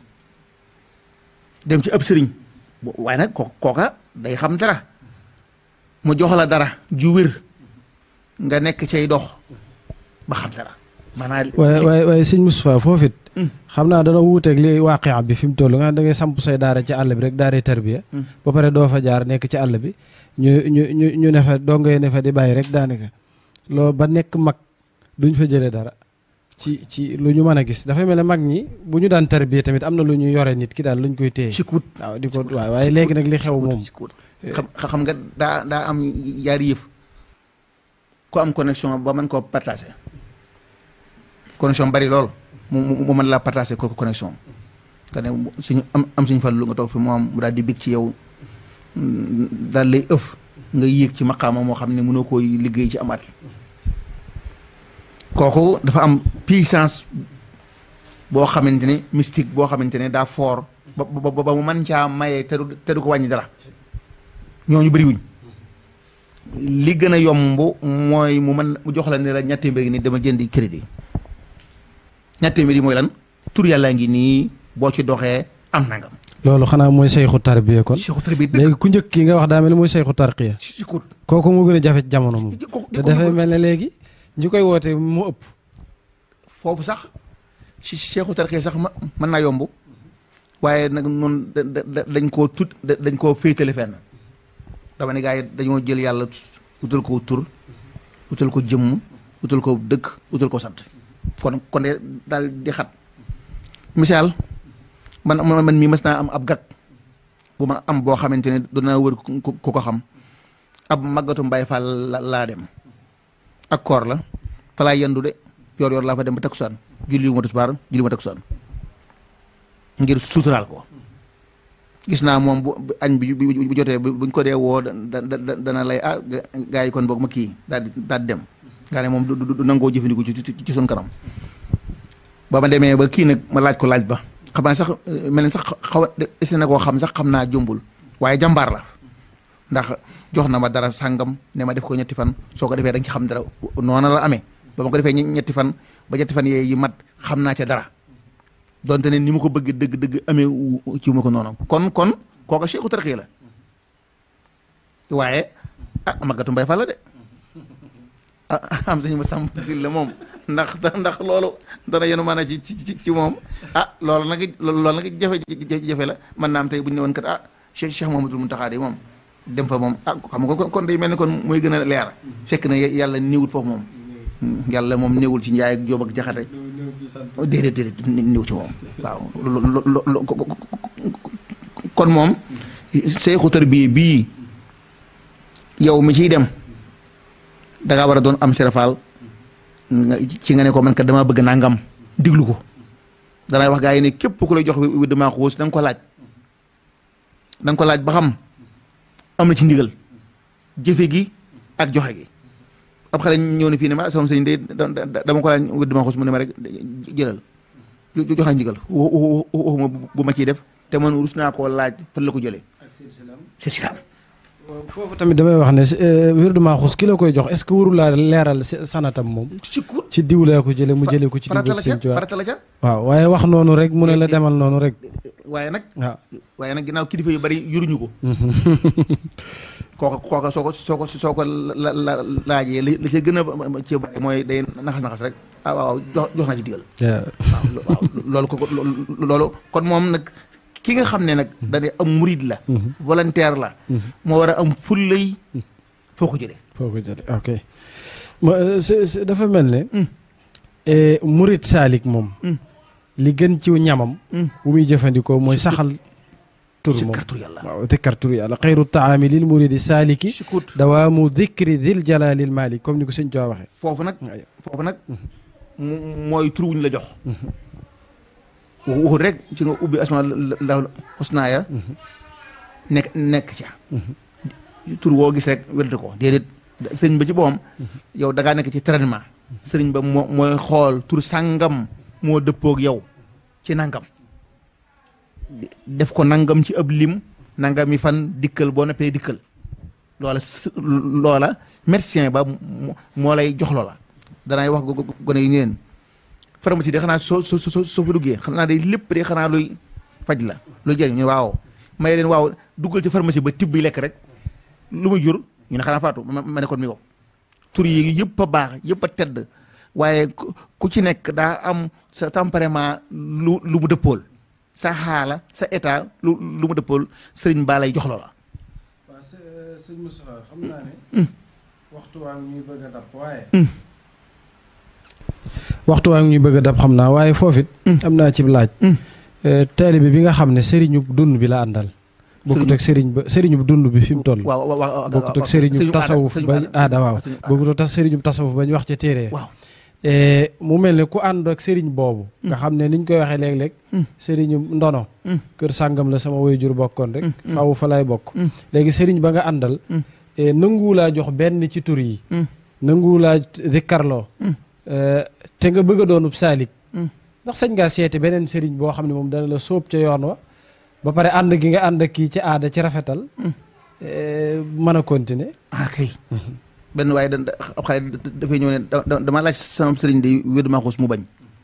dem ci ab sëriñ waaye nag ko kooka day xam dara mu jox la dara ju wér nga nekk cay dox ba xam dara maanaam waaye waaye waaye sëñ Moustapha foofu it xam naa dana wuuteeg li waaqia bi fi mu toll nga da ngay samp say daara ci àll bi rek daaree tarbiya ba pare doo fa jaar nekk ci àll bi ñu ñu ñu ñu ne fa doo ngay ne fa di bàyyi rek daanaka loo ba nekk mag duñ fa jëlee dara ci ci lu ñu mën a gis dafay mel ne mag ñi bu ñu daan tarbiya tamit am na lu ñu yore nit ki daal luñ koy téye sikut waaw di ko waaw waaye léegi nag li xew moom xam xam nga daa daa am yaari yëf ku am connexion ba mën koo partager connexion bari lool mu mu mën laa partager ko connexion nga ne suñu am am suñu fan lu nga toog fi moom mu daal di bég ci yow daal lay ëf nga yéeg ci maqaama moo xam ne mënoo koo liggéey ci amaat kooku dafa am puissance boo xamante ne mystique boo xamante ne daa fort ba ba ba mu mën caa maye te du te du ko wàññi dara ñooñu bëriwuñ li gën a yomb mooy mu mën mu jox la ne la ñetti mbéy ni dama jëndi crédit ñetti mbéy mooy lan tur yàlla ngi nii boo ci doxee am nangam. loolu xanaa mooy sayxu tarbiya kon sayxu tarbiya léegi ku njëkk ki nga wax daa mel ni mooy sayxu tarqiya si ko kooku moo gën a jafe jamono moom te dafay mel ne léegi ñi koy woote moo ëpp foofu sax si sayxu tarqiya sax ma mën naa yomb waaye nag noonu dañ koo tut dañ koo féetale fenn dama ne gars yi dañoo jël yàlla utal ko tur utal ko jëmm utal ko dëkk utal ko sant kon kon de daal di xat misaal man man mii mas naa am ab gag bu ma am boo xamante ne dana wër ku ko xam ab màggatu mbay fall laa dem ak koor la fa laa yendu de yor yor laa fa dem ba takkusaan julli wu ma tisbaar julli ma takkusaan ngir suturaal ko gis naa moom bu añ bi bu jotee buñ ko dee woo dana lay ah gaa yi kon boog ma kii daal di daal di dem nga ne moom du nangoo jëfandiku ci ci suñ kanam ba ma demee ba kii nag ma laaj ko laaj ba xam naa sax mel ni sax xaw a des na koo xam sax xam naa jombul waaye jàmbaar la ndax jox na ma dara sàngam ne ma def ko ñetti fan soo ko defee da nga ci xam dara noona la amee ba ma ko defee ñetti fan ba ñetti fan yee yi mat xam naa ca dara donte ne ni mu ko bëgg dëgg dëgg amee ci ma ko noonu kon kon kooka cheikhu tarxiya la waaye ah magatu mbay fa la de ah am sañu ma sàmm sil la moom ndax ndax loolu dana yenu mën a ci ci ci moom ah loolu nag loolu nag jafe jafe la man naam tey bu ñu ne woon kat ah Cheikh Cheikh Mouhamadoul Mountakha de moom dem fa moom ah xam nga kon day mel ni kon mooy gën a leer fekk na yàlla néewul foofu moom yàlla moom néewul ci njaay ak jóob ak jaxate déedéet déedéet néew ci moom waaw kon moom seexu tarbiya bii yow mi ciy dem da ngaa war a doon am serafal ci nga ne ko man kat damaa bëgg nangam diglu ko danay wax gaa yi ne képp ku lay jox wi damaa xuus da nga ko laaj da nga ko laaj ba xam am na ci ndigal jëfe gi ak joxe gi ab xale ñëw ne fii ne ma sama sëñ de dama ko laaj wi damaa xuus mu ne ma rek jëlal jox nañ ndigal waxuma bu ma ciy def te man rus naa koo laaj fan la ko jëlee c'est ça foofu tamit damay wax ne wirdu Maaxuus ki la koy jox est-ce que warul laa leeral sanatam moom. ci kur ci diw laa ko jëlee mu jëlee ko ci diw sëñ Tuubaa farata la ca waaw waaye wax noonu rek mu ne la demal noonu rek. waaye nag waaw. waaye nag ginnaaw kilifa yu bari yuruñu ko kooka kooka soo ko soo ko soo ko la la laajee li li ca gën a ci bari mooy day naxas naxas rek ah waaw jox jox na ci digal waaw waaw loolu ko loolu kon moom nag ki nga xam ne nag dañuy am murid la volontaire la moo war a am fullay foo ko jëlee foo ko jëlee ok ma c'est dafa mel ne murid saalik moom li gën ci ñamam bu muy jëfandikoo mooy saxal tur moom kartur yàlla waaw dikkar tur yàlla xayru taami lil muridi saaliki sukut dawaamu dikri dil jalaalil maalik comme ni ko sëñ Tuubaa waxee foofu nag foofu nag mooy tur wuñ la jox waxut rek ci nga ubbi asma la xusnaaya nekk nekk ca tur woo gis rek wérte ko déedéet sëriñ ba ci boppam yow da ngaa nekk ci traitement sëriñ ba moo mooy xool tur sàngam moo dëppoog yow ci nangam def ko nangam ci ab lim nangam yi fan dikkal boo noppee dikkal loola loola médecin ba moo lay jox loola danay wax gone yi ñeen pharmacie de xanaa soo soo soo soo fa duggee xanaa day lépp de xanaa luy faj la luy jëriñ ñu waaw may leen waaw duggal ci pharmacie ba tibb bi lekk rek lu muy jur ñu ne xanaa faatu ma ne kon mi ko tur yi yëpp a baax yëpp a tedd waaye ku ci nekk daa am sa tempérament lu lu mu dëppool sa xaala sa état lu lu mu dëppool sëriñ baa lay jox loola. waaw sëñ Moussa xam naa ne. waxtu waa ngi ñuy bëgg a dab waaye. waxtu waa ngi ñuy bëgg a dab xam naa waaye foofit am naa ci laaj. taalibe bi nga xam ne sëriñu dund bi la àndal. bokkut ak sëriñ ba sëriñu dund bi fi mu toll. waaw waaw waaw bokkut ak sëriñu tasawuf bañ aada waaw bokkut ak sëriñu tasawuf bañ wax ca téere waaw mu mel ne ku ànd ak sëriñ boobu. nga xam ne niñ koy waxee léeg-léeg. sëriñu ndono. kër sàngam la sama waajur bokkoon rek. faaw fa lay bokk. léegi sëriñ ba nga àndal. nanguwu laa jox benn ci tur yi. nanguwu laa dikkarloo. te nga bëgg a doonub saalik. ndax sañ ngaa seeti beneen sëriñ boo xam ne moom dana la sóob ca yoon wa. ba pare ànd gi nga ànd ak kii ci aada ci rafetal. mën a continuer. ah kay. benn waaye da ab xale dafay ñëw ne dama laaj sama sëriñ di wér maa xuus mu bañ.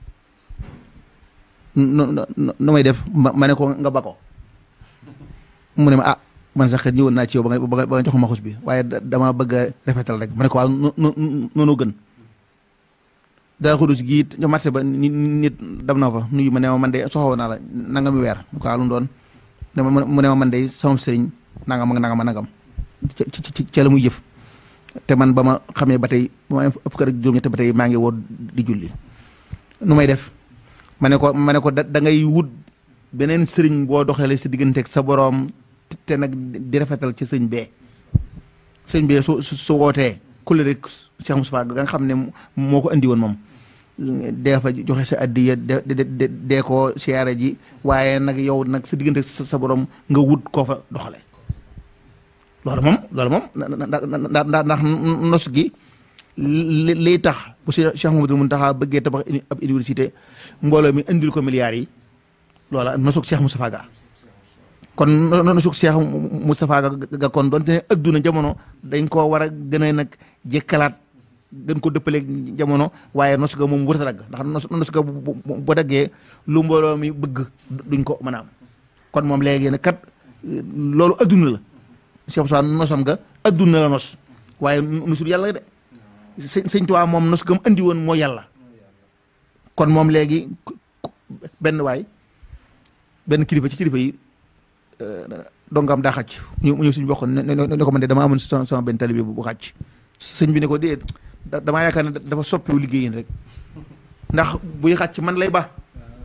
nu nu may def ma ne ko nga ba ko. mu ne ma ah man sax ñëwoon naa ci yow ba nga ba nga jox ma xus bi waaye dama bëgg a rafetal rek ma ne ko waaw noonu gën. daa xudus gii ca marché ba nit nit dam na fa nuyu ma ne ma man de soxla naa la nangam mi weer mu ko lu doon mu ne ma man de sama sëriñ nangam ak nangam ak nangam ca ca la muy jëf te man ba ma xamee ba tey ba ma am fukk ak juróom-ñett ba tey maa ngi woo di julli nu may def ma ne ko ma ne ko da da ngay wut beneen sëriñ boo doxalee si digganteeg sa boroom te nag di rafetal ci sëñ bee sëñ bee su su su wootee kulle rek Cheikh Moustapha ga nga xam ne moo ko andi woon moom dee fa joxe sa addiya de de dee ko siyaare ji waaye nag yow nag sa diggante sa sa borom nga wut koo fa doxale loolu moom loolu moom ndax ndax nos gi li liy tax bu si Cheikh Mamadou Mountakha bëggee tabax ab université mbooloo mi indil ko milliards yi loola nosug Cheikh Moustapha Ga kon nosug Cheikh Moustapha Ga kon doonte ne adduna jamono dañ koo war a gën a nag jekkalaat gën ko dëppaleeg jamono waaye nos ga moom wërta dagg ndax nos nos ga bu daggee lu mbooloo mi bëgg duñ ko mën a am kon moom léegi nag kat loolu adduna la Cheikh Moustapha nosam nga adduna la nos waaye nosul yàlla de sëñ sëñ Tuubaa moom nos gam andi woon moo yàlla kon moom léegi benn waay benn kilifa ci kilifa yi dongam daa xàcc ñu ñëw suñu bokk ne ne ko man de dama amoon sama sama benn talibé bu xàcc sëñ bi ne ko déet damaa yaakaar ne dafa soppiwu liggéeyin rek ndax buy xàcc man lay ba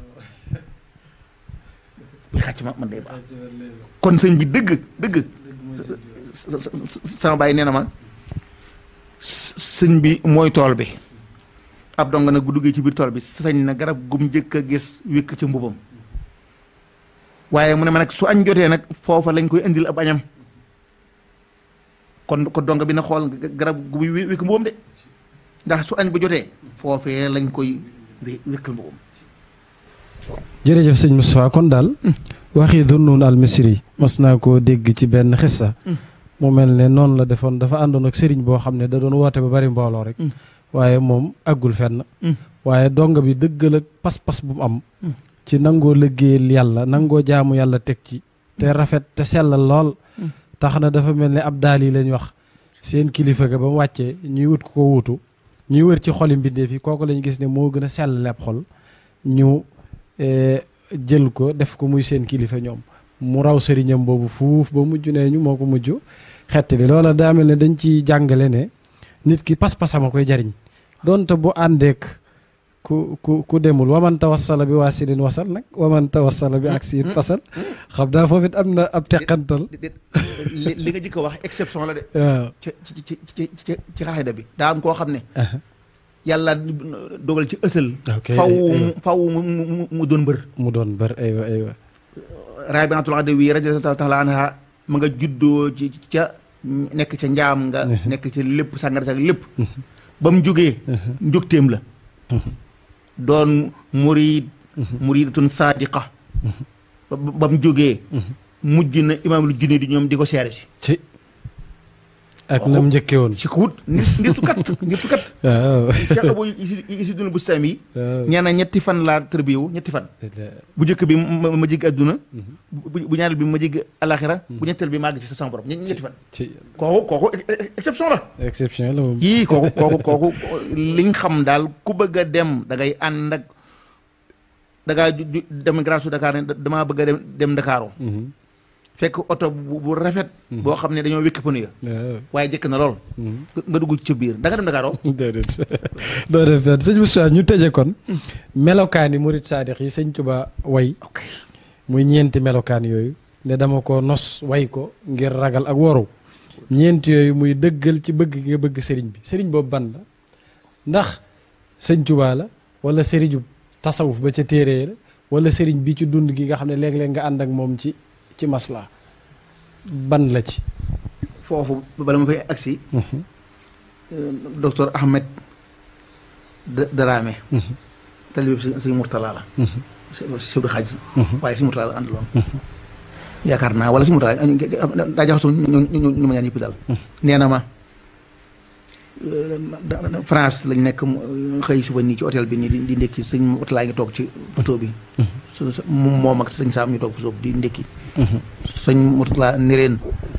buy xàcc ma man lay ba kon sëñ bi dëgg dëgg sama bàyyi nee na ma sëñ bi mooy tool bi ab dong nag bu duggee ci biir tool bi sañ na garab gum njëkk a gis wékk ca mbubam waaye mu ne ma nag su añ jotee nag foofa lañ koy indil ab añam kon ko dong bi na xool garab gu muy wékk mbubam de ndax su añ ba jotee foofee lañ koy wékkal mbubam jërëjëf sëñ Moustapha kon daal waxi Dunnun al Misri mas naa koo dégg ci benn xissa mu mel ne noonu la defoon dafa àndoon ak sëriñ boo xam ne da doon woote ba bari mbooloo rek waaye moom àggul fenn waaye dong bi dëggal ak pas-pas bu mu am ci nangoo liggéeyal yàlla nangoo jaamu yàlla teg ci te rafet te sellal lool tax na dafa mel ne ab daal yi lañ wax seen kilifa ga ba mu wàccee ñuy wut ko wuutu ñuy wër ci xoli mbindeef yi kooku lañ gis ne moo gën a sellal ab xol ñu jël ko def ko muy seen kilifa ñoom mu raw sëriñam boobu fuuf ba mujj nee ñu moo ko mujj xett li loola daa mel ne dañ ci jàngale ne nit ki pas-pasam a koy jariñ donte bu àndeek ku ku ku demul waman tawassala bi waasilin wasal nag waman tawassala bi ak siin fasal xam naa foofu it am na ab teqantal li nga jëkk a wax exception la de waaw ci ci ci ci ci ci xaaxida bi daa am koo xam ne yàlla dogal ci ësal ok faw faw mu mu mu doon mbër mu doon bër aywa aywa Rabiatul Adawi radiyallahu taala anha ma nga juddoo ci ca nekk ca njaam nga nekk ca lépp sàngara sa lépp ba mu jógee njógteem la doon murid muridatun sadiqa ba ba mu jógee mujj na imaamul junne di ñoom di ko seere si ci ak nam njëkke woon ci ko wut nit nitu kat nitu kat waaw Cheikh Abou isi isi duna bustaam yi waaw ñee na ñetti fan laa tërbiyewu ñetti fan bu njëkk bi ma ma jéggi adduna bu bu ñaareel bi ma jéggi alaxira bu ñetteel bi maa ngi ci sa sama borom ñe- ñetti fan ci kooku kooku exception la exception la moom yii kooku kooku kooku liñ xam daal ku bëgg a dem da ngay ànd ak da ngaa ju- ju- dem grâce Dakar ne damaa bëgg a dem dem Dakar Mhm. fekk oto bu bu rafet boo xam ne dañoo wékk pneu ya waaw waaye jëkk na lool Mhm. nga nga dugg ci biir da nga dem Dakar déedéet doo def fenn sëñ Moussa ñu tëje kon melokaani murit saadix yi sëñ Tuba way ok muy ñeenti melokaan yooyu ne dama ko nos way ko ngir ragal ak waru ñeenti yooyu muy dëggal ci bëgg nga bëgg sëriñ bi sëriñ boobu ban la ndax sëñ Tuba la wala sëriñu tasawuf ba ca téere la wala sëriñ bi ci dund gi nga xam ne léeg-léeg nga ànd ak moom ci ci masla ban la ci foofu bala ma fay agsi docteur Ahmed Da- Darame talibé bi sëñ Mourtala la chef de xaaj waaye sëñ Mourtala la àndaloon yaakaar naa wala sëñ Mourtala daa jaxasoo ñu ñu ñu ñu ma ñaan yëpp daal nee na ma da- da- France lañ nekk mu xëy suba nii ci hôtel bi nii di di ndékki sëñ Mourtala ngi toog ci bateau bi su su- moom ak sëñ Saam ñu toog fa suuf di ndékki sëñ Mourtala ni leen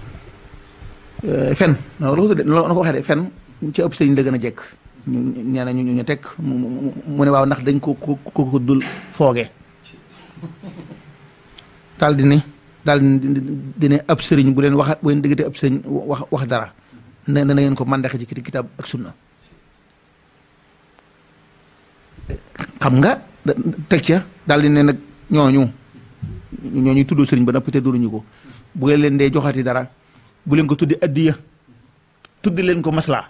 fen non la ko tuddee la ko waxee de fen ci ëpp sëriñ la gën a jekk ñu nee na ñu ñu teg mu mu- mu ne waaw ndax dañ ko ko ko ko dul fooge daal di ne daal di di ne ab sëriñ bu leen wax bu leen diggante ab sëriñ wax wax dara ne na ngeen ko mandaxe ci kitaab ak sunna xam nga teg ca daal di ne nag ñooñu ñooñu tudd sëriñ ba noppi te duruñu ko bu ngeen leen dee joxati dara bu leen ko tuddi addiya tuddi leen ko maslaa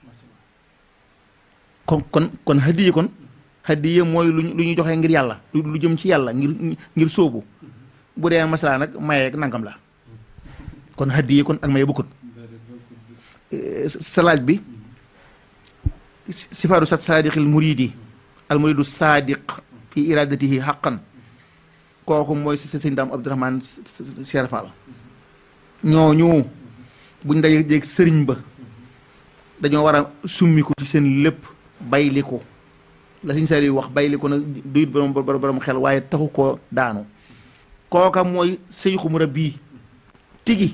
kon kon kon hadiya kon hadiya mooy lu lu ñu joxee ngir yàlla lu jëm ci yàlla ngir ngir sóobu bu dee maslaa nag maye ak nangam la kon hadiya kon ak maye bokkut salaaj bi sifaatu sat saadiqil muridi al muridu saadiq fi iradatihi xaqan kooku mooy si sëñ daam abdourahman Cheikh Fall ñooñu buñ dajee jéeg sëriñ ba dañoo war a summiku ci seen lépp bayli ko la suñ sari wax bayli ko nag duyut borom borom xel waaye taxu koo daanu kooka mooy sëyxu murabbi tigi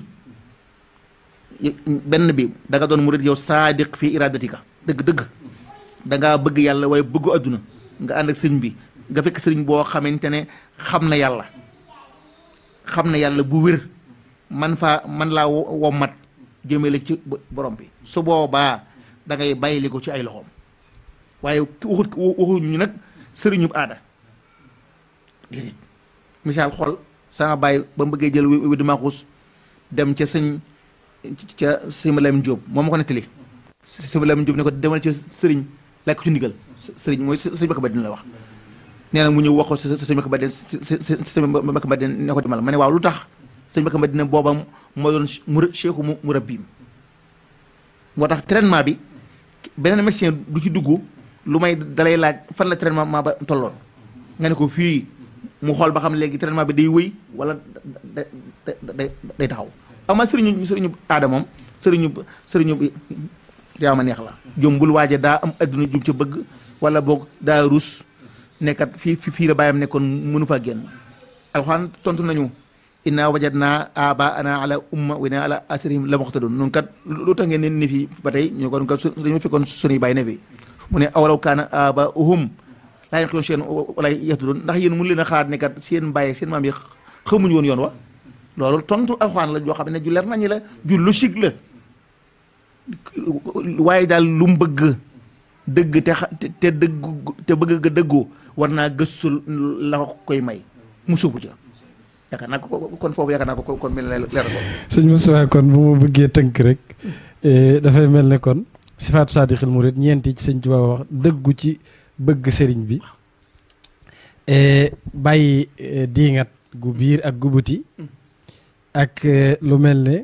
benn bi da nga doon murid yow saadiq fi iradatika dëgg-dëgg da ngaa bëgg yàlla waaye bëggu àdduna nga ànd ak sëriñ bi nga fekk sëriñ boo xamante ne xam na yàlla xam na yàlla bu wér man faa man laa wommat jëmale ci borom bi su boobaa da ngay bàyyili ko ci ay loxoom waaye waxut waxuñu nag sëriñub aada déedéet misaal xool sama bàyyi ba mu bëggee jël wi di maaxuus dem ca sëñ ca sëñ Malam Jóob moom ma ko nettali sëñ Malam Jóob ne ko demal ca sëriñ laaj ko ci ndigal sëriñ mooy sëñ Bakka Badine la wax nee na mu ñëw wax ko sëñ Bakka Badine sëñ Bakka Badine ne ko demal ma ne waaw lu tax sëñ Bakka Badine booba moo doon mu cheikhu mu murabbiim moo tax traitement bi beneen médecin du ci dugg lu may dalay laaj fan la traitement ba tolloon nga ne ko fii mu xool ba xam léegi traitement bi day wëy wala da day day taxaw ama sëriñu sëriñu aada moom sëriñu sëriñu yaa ma neex la jombul waaje daa am adduna jum ca bëgg wala boog daa rus nekkat fii fii la bàyyam nekkoon mënu faa génn alxuraan tontu nañu inna wajadna abaana ala umma wa inna ala asrihim la muqtadun nun kat lu tax ngeen ne fii ba tey ñu kon kat dañu fekkoon sunuy bàyyi ne fi mu ne awlaw kaana abaahum laa yaqiluuna shay'an wala yahtadun ndax yéen mun leen a xalaat ne kat seen bàyyi seen maam yi xamuñu woon yoon wa loolu tontu alxuraan la joo xam ne ju leer nañu la ju logique la waaye daal lu mu bëgg dëgg te xa te dëggu te bëgg ga dëggoo war naa gëstu la ko koy may mu sóobu ca yaakaar naa ko kon foofu yaakaar naa ko kon mel na leer ko sëñ Moustapha kon bu ma bëggee tënk rek dafay mel ne kon sifaatu saadixil murid ñeenti ci sëñ Tuubaa wax dëggu ci bëgg sëriñ bi bàyyi diingat gu biir ak gu buti ak lu mel ne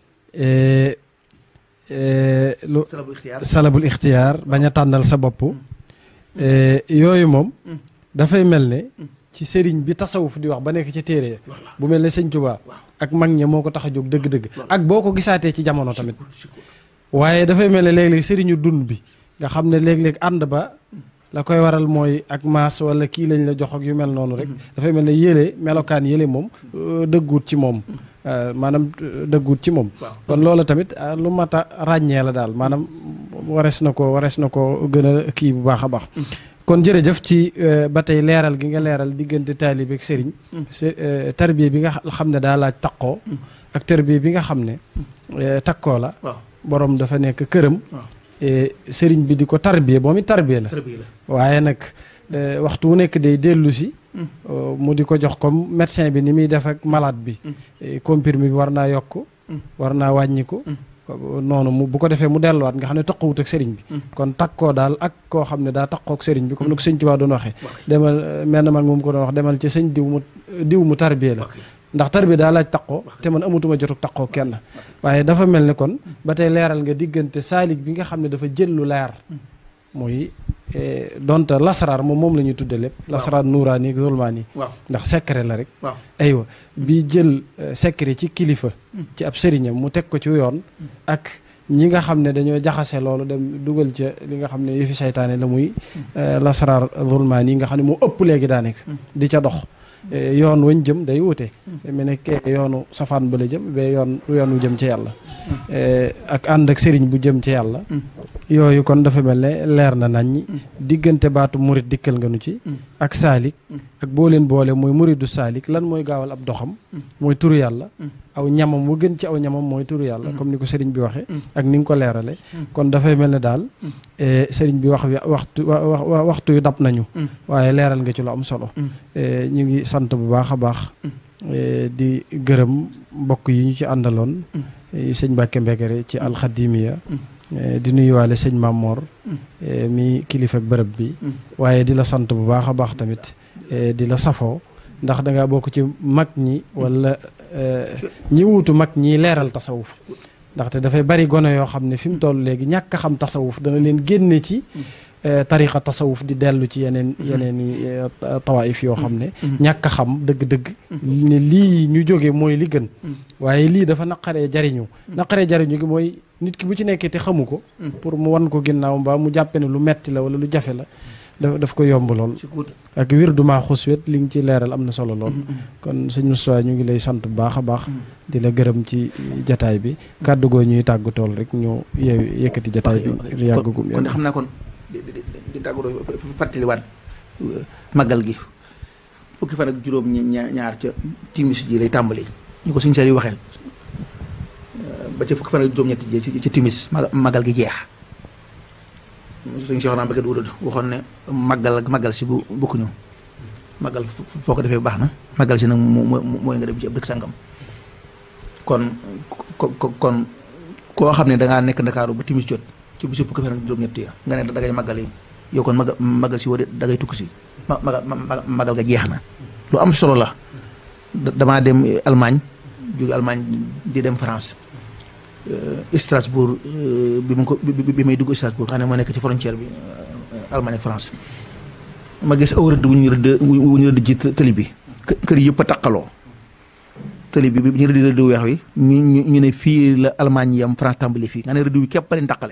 lu salabul ixtiyaar bañ a tànnal sa bopp yooyu moom dafay mel ne ci sëriñ bi tasawuf di wax ba nekk ci téere bu mel ne sëñ Tuubaa ak mag ña moo ko tax a jóg dëgg-dëgg ak boo ko gisaatee ci jamono tamit waaye dafay mel ne léeg-léeg sëriñu dund bi nga xam ne léeg-léeg ànd ba la koy waral mooy ak maas wala kii lañ la jox ak yu mel noonu rek dafay mel ne yële melokaan yële moom dëgguut ci moom maanaam dëgguut ci moom kon loola tamit lu mat a ràññee la daal maanaam warees na ko warees na ko gën a kii bu baax a baax kon jërëjëf ci ba tey leeral gi nga leeral diggante taalibe ak sëriñ tarbiya bi nga xam ne daa laaj taqoo ak tarbiya bi nga xam ne takkoo la borom dafa nekk këram sëriñ bi di ko tarbiya moom it tarbiya la waaye nag waxtu wu nekk day dellu si mu di ko jox comme médecin bi ni muy def ak malade bi comprimé bi war naa yokk war naa wàññiku noonu mu bu ko defee mu delluwaat nga xam ne taqawut ak sëriñ bi kon takkoo daal ak koo xam ne daa takkoo ak sëriñ bi comme ni ko sëñ Tuubaa doon waxee demal mel na man moom ko doon wax demal ci sëñ diw mu diw mu tarbiya la ndax tarbiya daa laaj taqoo te man amatuma jotuk taqoo kenn waaye dafa mel ne kon ba tey leeral nga diggante saalik bi nga xam ne dafa jël lu leer muy donte lasaraar moom moom la ñuy tudde lépp lasaraar nuuraani ak zulmaani ndax secret la rek aywa bi jël secret ci kilifa ci ab sëriñam mu teg ko ci yoon ak ñi nga xam ne dañoo jaxase loolu dem dugal ca li nga xam ne yëfi saytaane la muy lasaraar zulmaani yi nga xam ne moo ëpp léegi daa nekk di ca dox yoon wañ jëm day wute mu ne kee yoonu safaan ba la jëm ba yoon yoon wu jëm ci yàlla ak ànd ak sëriñ bu jëm ci yàlla yooyu kon dafa mel ne leer na nañ diggante baatu murit dikkal nga nu ci ak saalik ak boo leen boole mooy muridu saalik lan mooy gaawal ab doxam mooy turu yàlla aw ñamam mu gën ci aw ñamam mooy turu yàlla comme ni ko sëriñ bi waxee ak ni nga ko leerale kon dafay mel ne daal sëriñ bi wax waxtu waxtu yu dab nañu waaye leeral nga ci lu am solo ñu ngi sant bu baax a baax di gërëm mbokk yi ñu ci àndaloon sëñ Mbàkke Mbekere ci alxadimiya di nuyuwaale sëñ Mamor mi kilifa bërëb bi waaye di la sant bu baax a baax tamit di la safoo ndax da nga bokk ci mag ñi wala ñi wuutu mag ñi leeral tasawuf ndaxte dafay bari gone yoo xam ne fi mu toll léegi ñàkk a xam tasawuf dana leen génne ci tariqa tasawuf di dellu ci yeneen yeneen i tawaif yoo xam ne ñàkk a xam dëgg-dëgg ne lii ñu jóge mooy li gën waaye lii dafa naqaree jariñu naqaree jariñu gi mooy nit ki bu ci nekkee te xamu ko pour mu wan ko ginnaaw mbaa mu jàppe ne lu metti la wala lu jafe la daf daf ko yomb lool ak wir duma xuswet li nga ci leeral am na solo lool kon sëñ Moustapha ñu ngi lay sant bu baax a baax di la gërëm ci jataay bi kàddu goo ñuy tàggu tool rek ñu yew yëkkati jataay bi yàggagum kon xam naa kon di di di tàggatoo fàttaliwaat màggal gi fukki fan ak juróom ñaar ca timis ji lay tàmbali ñu ko suñ seel yi waxee ba ca fukki fan ak juróom-ñetti ji ca timis màggal gi jeex suñu Cheikh Mbacke du waxoon ne màggal màggal si bu bokkuñu màggal foo ko defee baax na màggal si nag mooy nga dem ci ab dëkk sàngam kon kon koo xam ne da ngaa nekk Ndakaaru ba timis jot ci bisu fukki fan ak juróom-ñetti ya nga ne da ngay màggal yi yow kon maga màggal si woo de da ngay tukki si ma màggal ga jeex na lu am solo la damaa dem Allemagne jóge Allemagne di dem France Strasbourg bi ma ko bi may dugg Strasbourg xam ne moo nekk ci frontière bi Allemagne ak France ma gis aw rëdd wu ñu rëdd wu ñu rëdd ci tëli bi kër yëpp a taqaloo tëli bi bi ñu rëdd rëdd weex wi ñu ñu ne fii la Allemagne yam France tàmbali fii nga ne rëdd wi képp leen taqale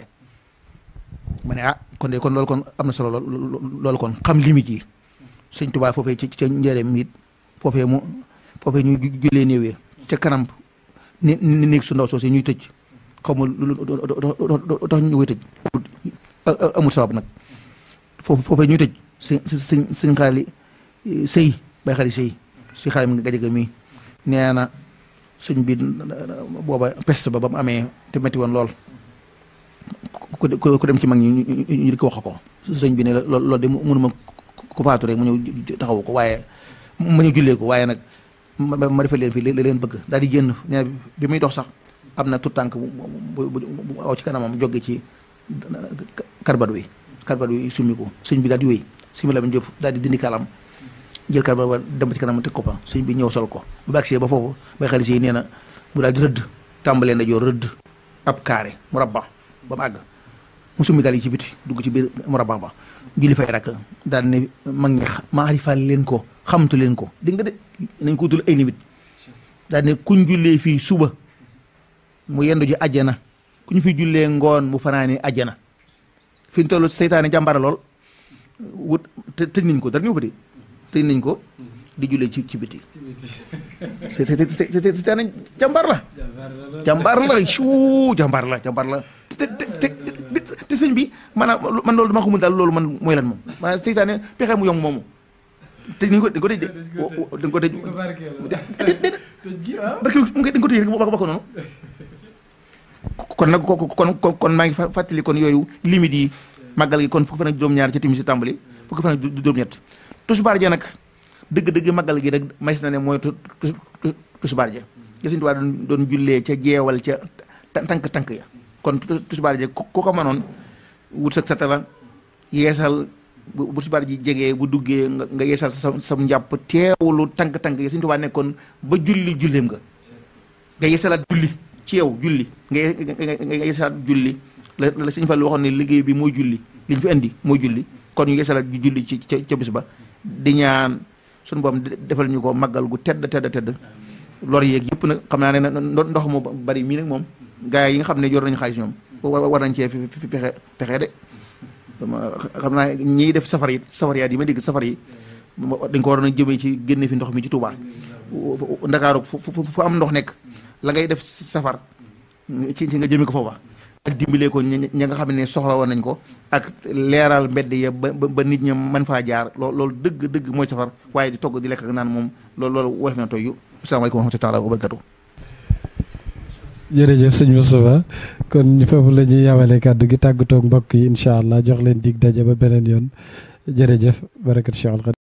ma ne ah kon de kon loolu kon am na solo lool loolu kon xam limite yi sëñ Tuubaa foofee ci ca njëreem it foofee mu foofee ñu jullee néewee ca kanam ni ni néeg su ndaw soosee ñuy tëj xaw ma lu tax ñu koy tëj amul sabab nag foofu foofee ñuy tëj sëñ sëñ sëñ xaali sëy bay xaali sëy si xaali mi nga gajaga mi nee na sëñ bi booba peste ba ba mu amee te metti woon lool ku dem ci mag ñi ñu di ko wax ko sëñ bi ne la loolu de mënuma ku faatu rek mu ñëw taxawu ko waaye ma ñëw jullee ko waaye nag ma defal leen fii li leen bëgg daal di génn nee bi muy dox sax am na tout tànk bu bu aw ci kanamam jóge ci karbat wi karbat wi summi ko sëñ bi daal di wéy sëñ bi la Jóob daal di dindi kalam jël karbat wa dem ci kanam teg ko fa sëñ bi ñëw sol ko bu baagsee ba foofu bay xalis yi nee na mu daal di rëdd tàmbalee na joor rëdd ab carré mu rabba ba mu àgg mu summi daal yi ci biti dugg ci biir mu rabba ba julli fay rakk daal ne mag ñi maarifaal leen ko xamtu leen ko dégg nga de nañ ko utul ay limite daal ne kuñ jullee fii suba mu yendu ji àjjana ku ñu fi jullee ngoon mu fanaani àjjana fi ñu toll seytaane jàmbara lool wut tëj nañ ko dara ñu ko de tëj nañ ko di jullee ci ci biti seytaane jàmbar la jàmbar la suu jàmbar la jàmbar la te te te sëñ bi maanaam man loolu dama xamul daal loolu man mooy lan moom maanaam seytaane pexe mu yomb moomu te ni ko dañ ko tëj de dañ ko tëj barke mu dañ ko tëj rek ba ko noonu kon nag kon kon maa ngi fàttali kon yooyu limite yi màggal gi kon fukki fan ak juróom-ñaar ca timis si tàmbali fukki fan ak juróom-ñett tusbaar ja nag dëgg-dëgg màggal gi rek mais na ne mooy tusbaar ja ja Sëñ Tuubaa doon jullee ca jeewal ca tànk-tànk ya kon tusbaar ja ku ko mënoon wut sa satala yeesal bu bu tusbaar ji jegee bu duggee nga yeesal sa sam njàpp teewlu tànk-tànk ya Sëñ Tuubaa nekkoon ba julli julleem nga nga yeesalaat julli ci yow julli nga nga yeesalaat julli la la Sëñ Fallu waxoon ne liggéey bi mooy julli li ñu fi indi mooy julli kon ñu yeesalaat julli ci ca ca bis ba di ñaan suñu boom defal ñu ko màggal gu tedd tedd tedd lor yeeg yëpp nag xam naa ne ndox mu bari mii nag moom gars yi nga xam ne yor nañu xaalis ñoom war nañ cee fi pexe pexe de xam naa ñiy def safar yi safariyaat yi ma dégg safar yi dañ ko war a jëmee ci génne fi ndox mi ci Touba Ndakaaru fu fu am ndox nekk la ngay def safar ci ci nga jëmee ko foofa ak dimbalee ko ñi ñi nga xam ne soxla woon nañ ko ak leeral mbedd ya ba ba nit ñi mën faa jaar lool loolu dëgg dëgg mooy safar waaye di togg di lekk ak naan moom loolu loolu woyof na toy asalaamaaleykum wa rahmatulah wa barakatu jërëjëf sëñ Moustapha kon foofu la ñuy yamale kàddu gi tàggatoo mbokk yi incha allah jox leen dig daje ba beneen yoon jërëjëf barakat Cheikh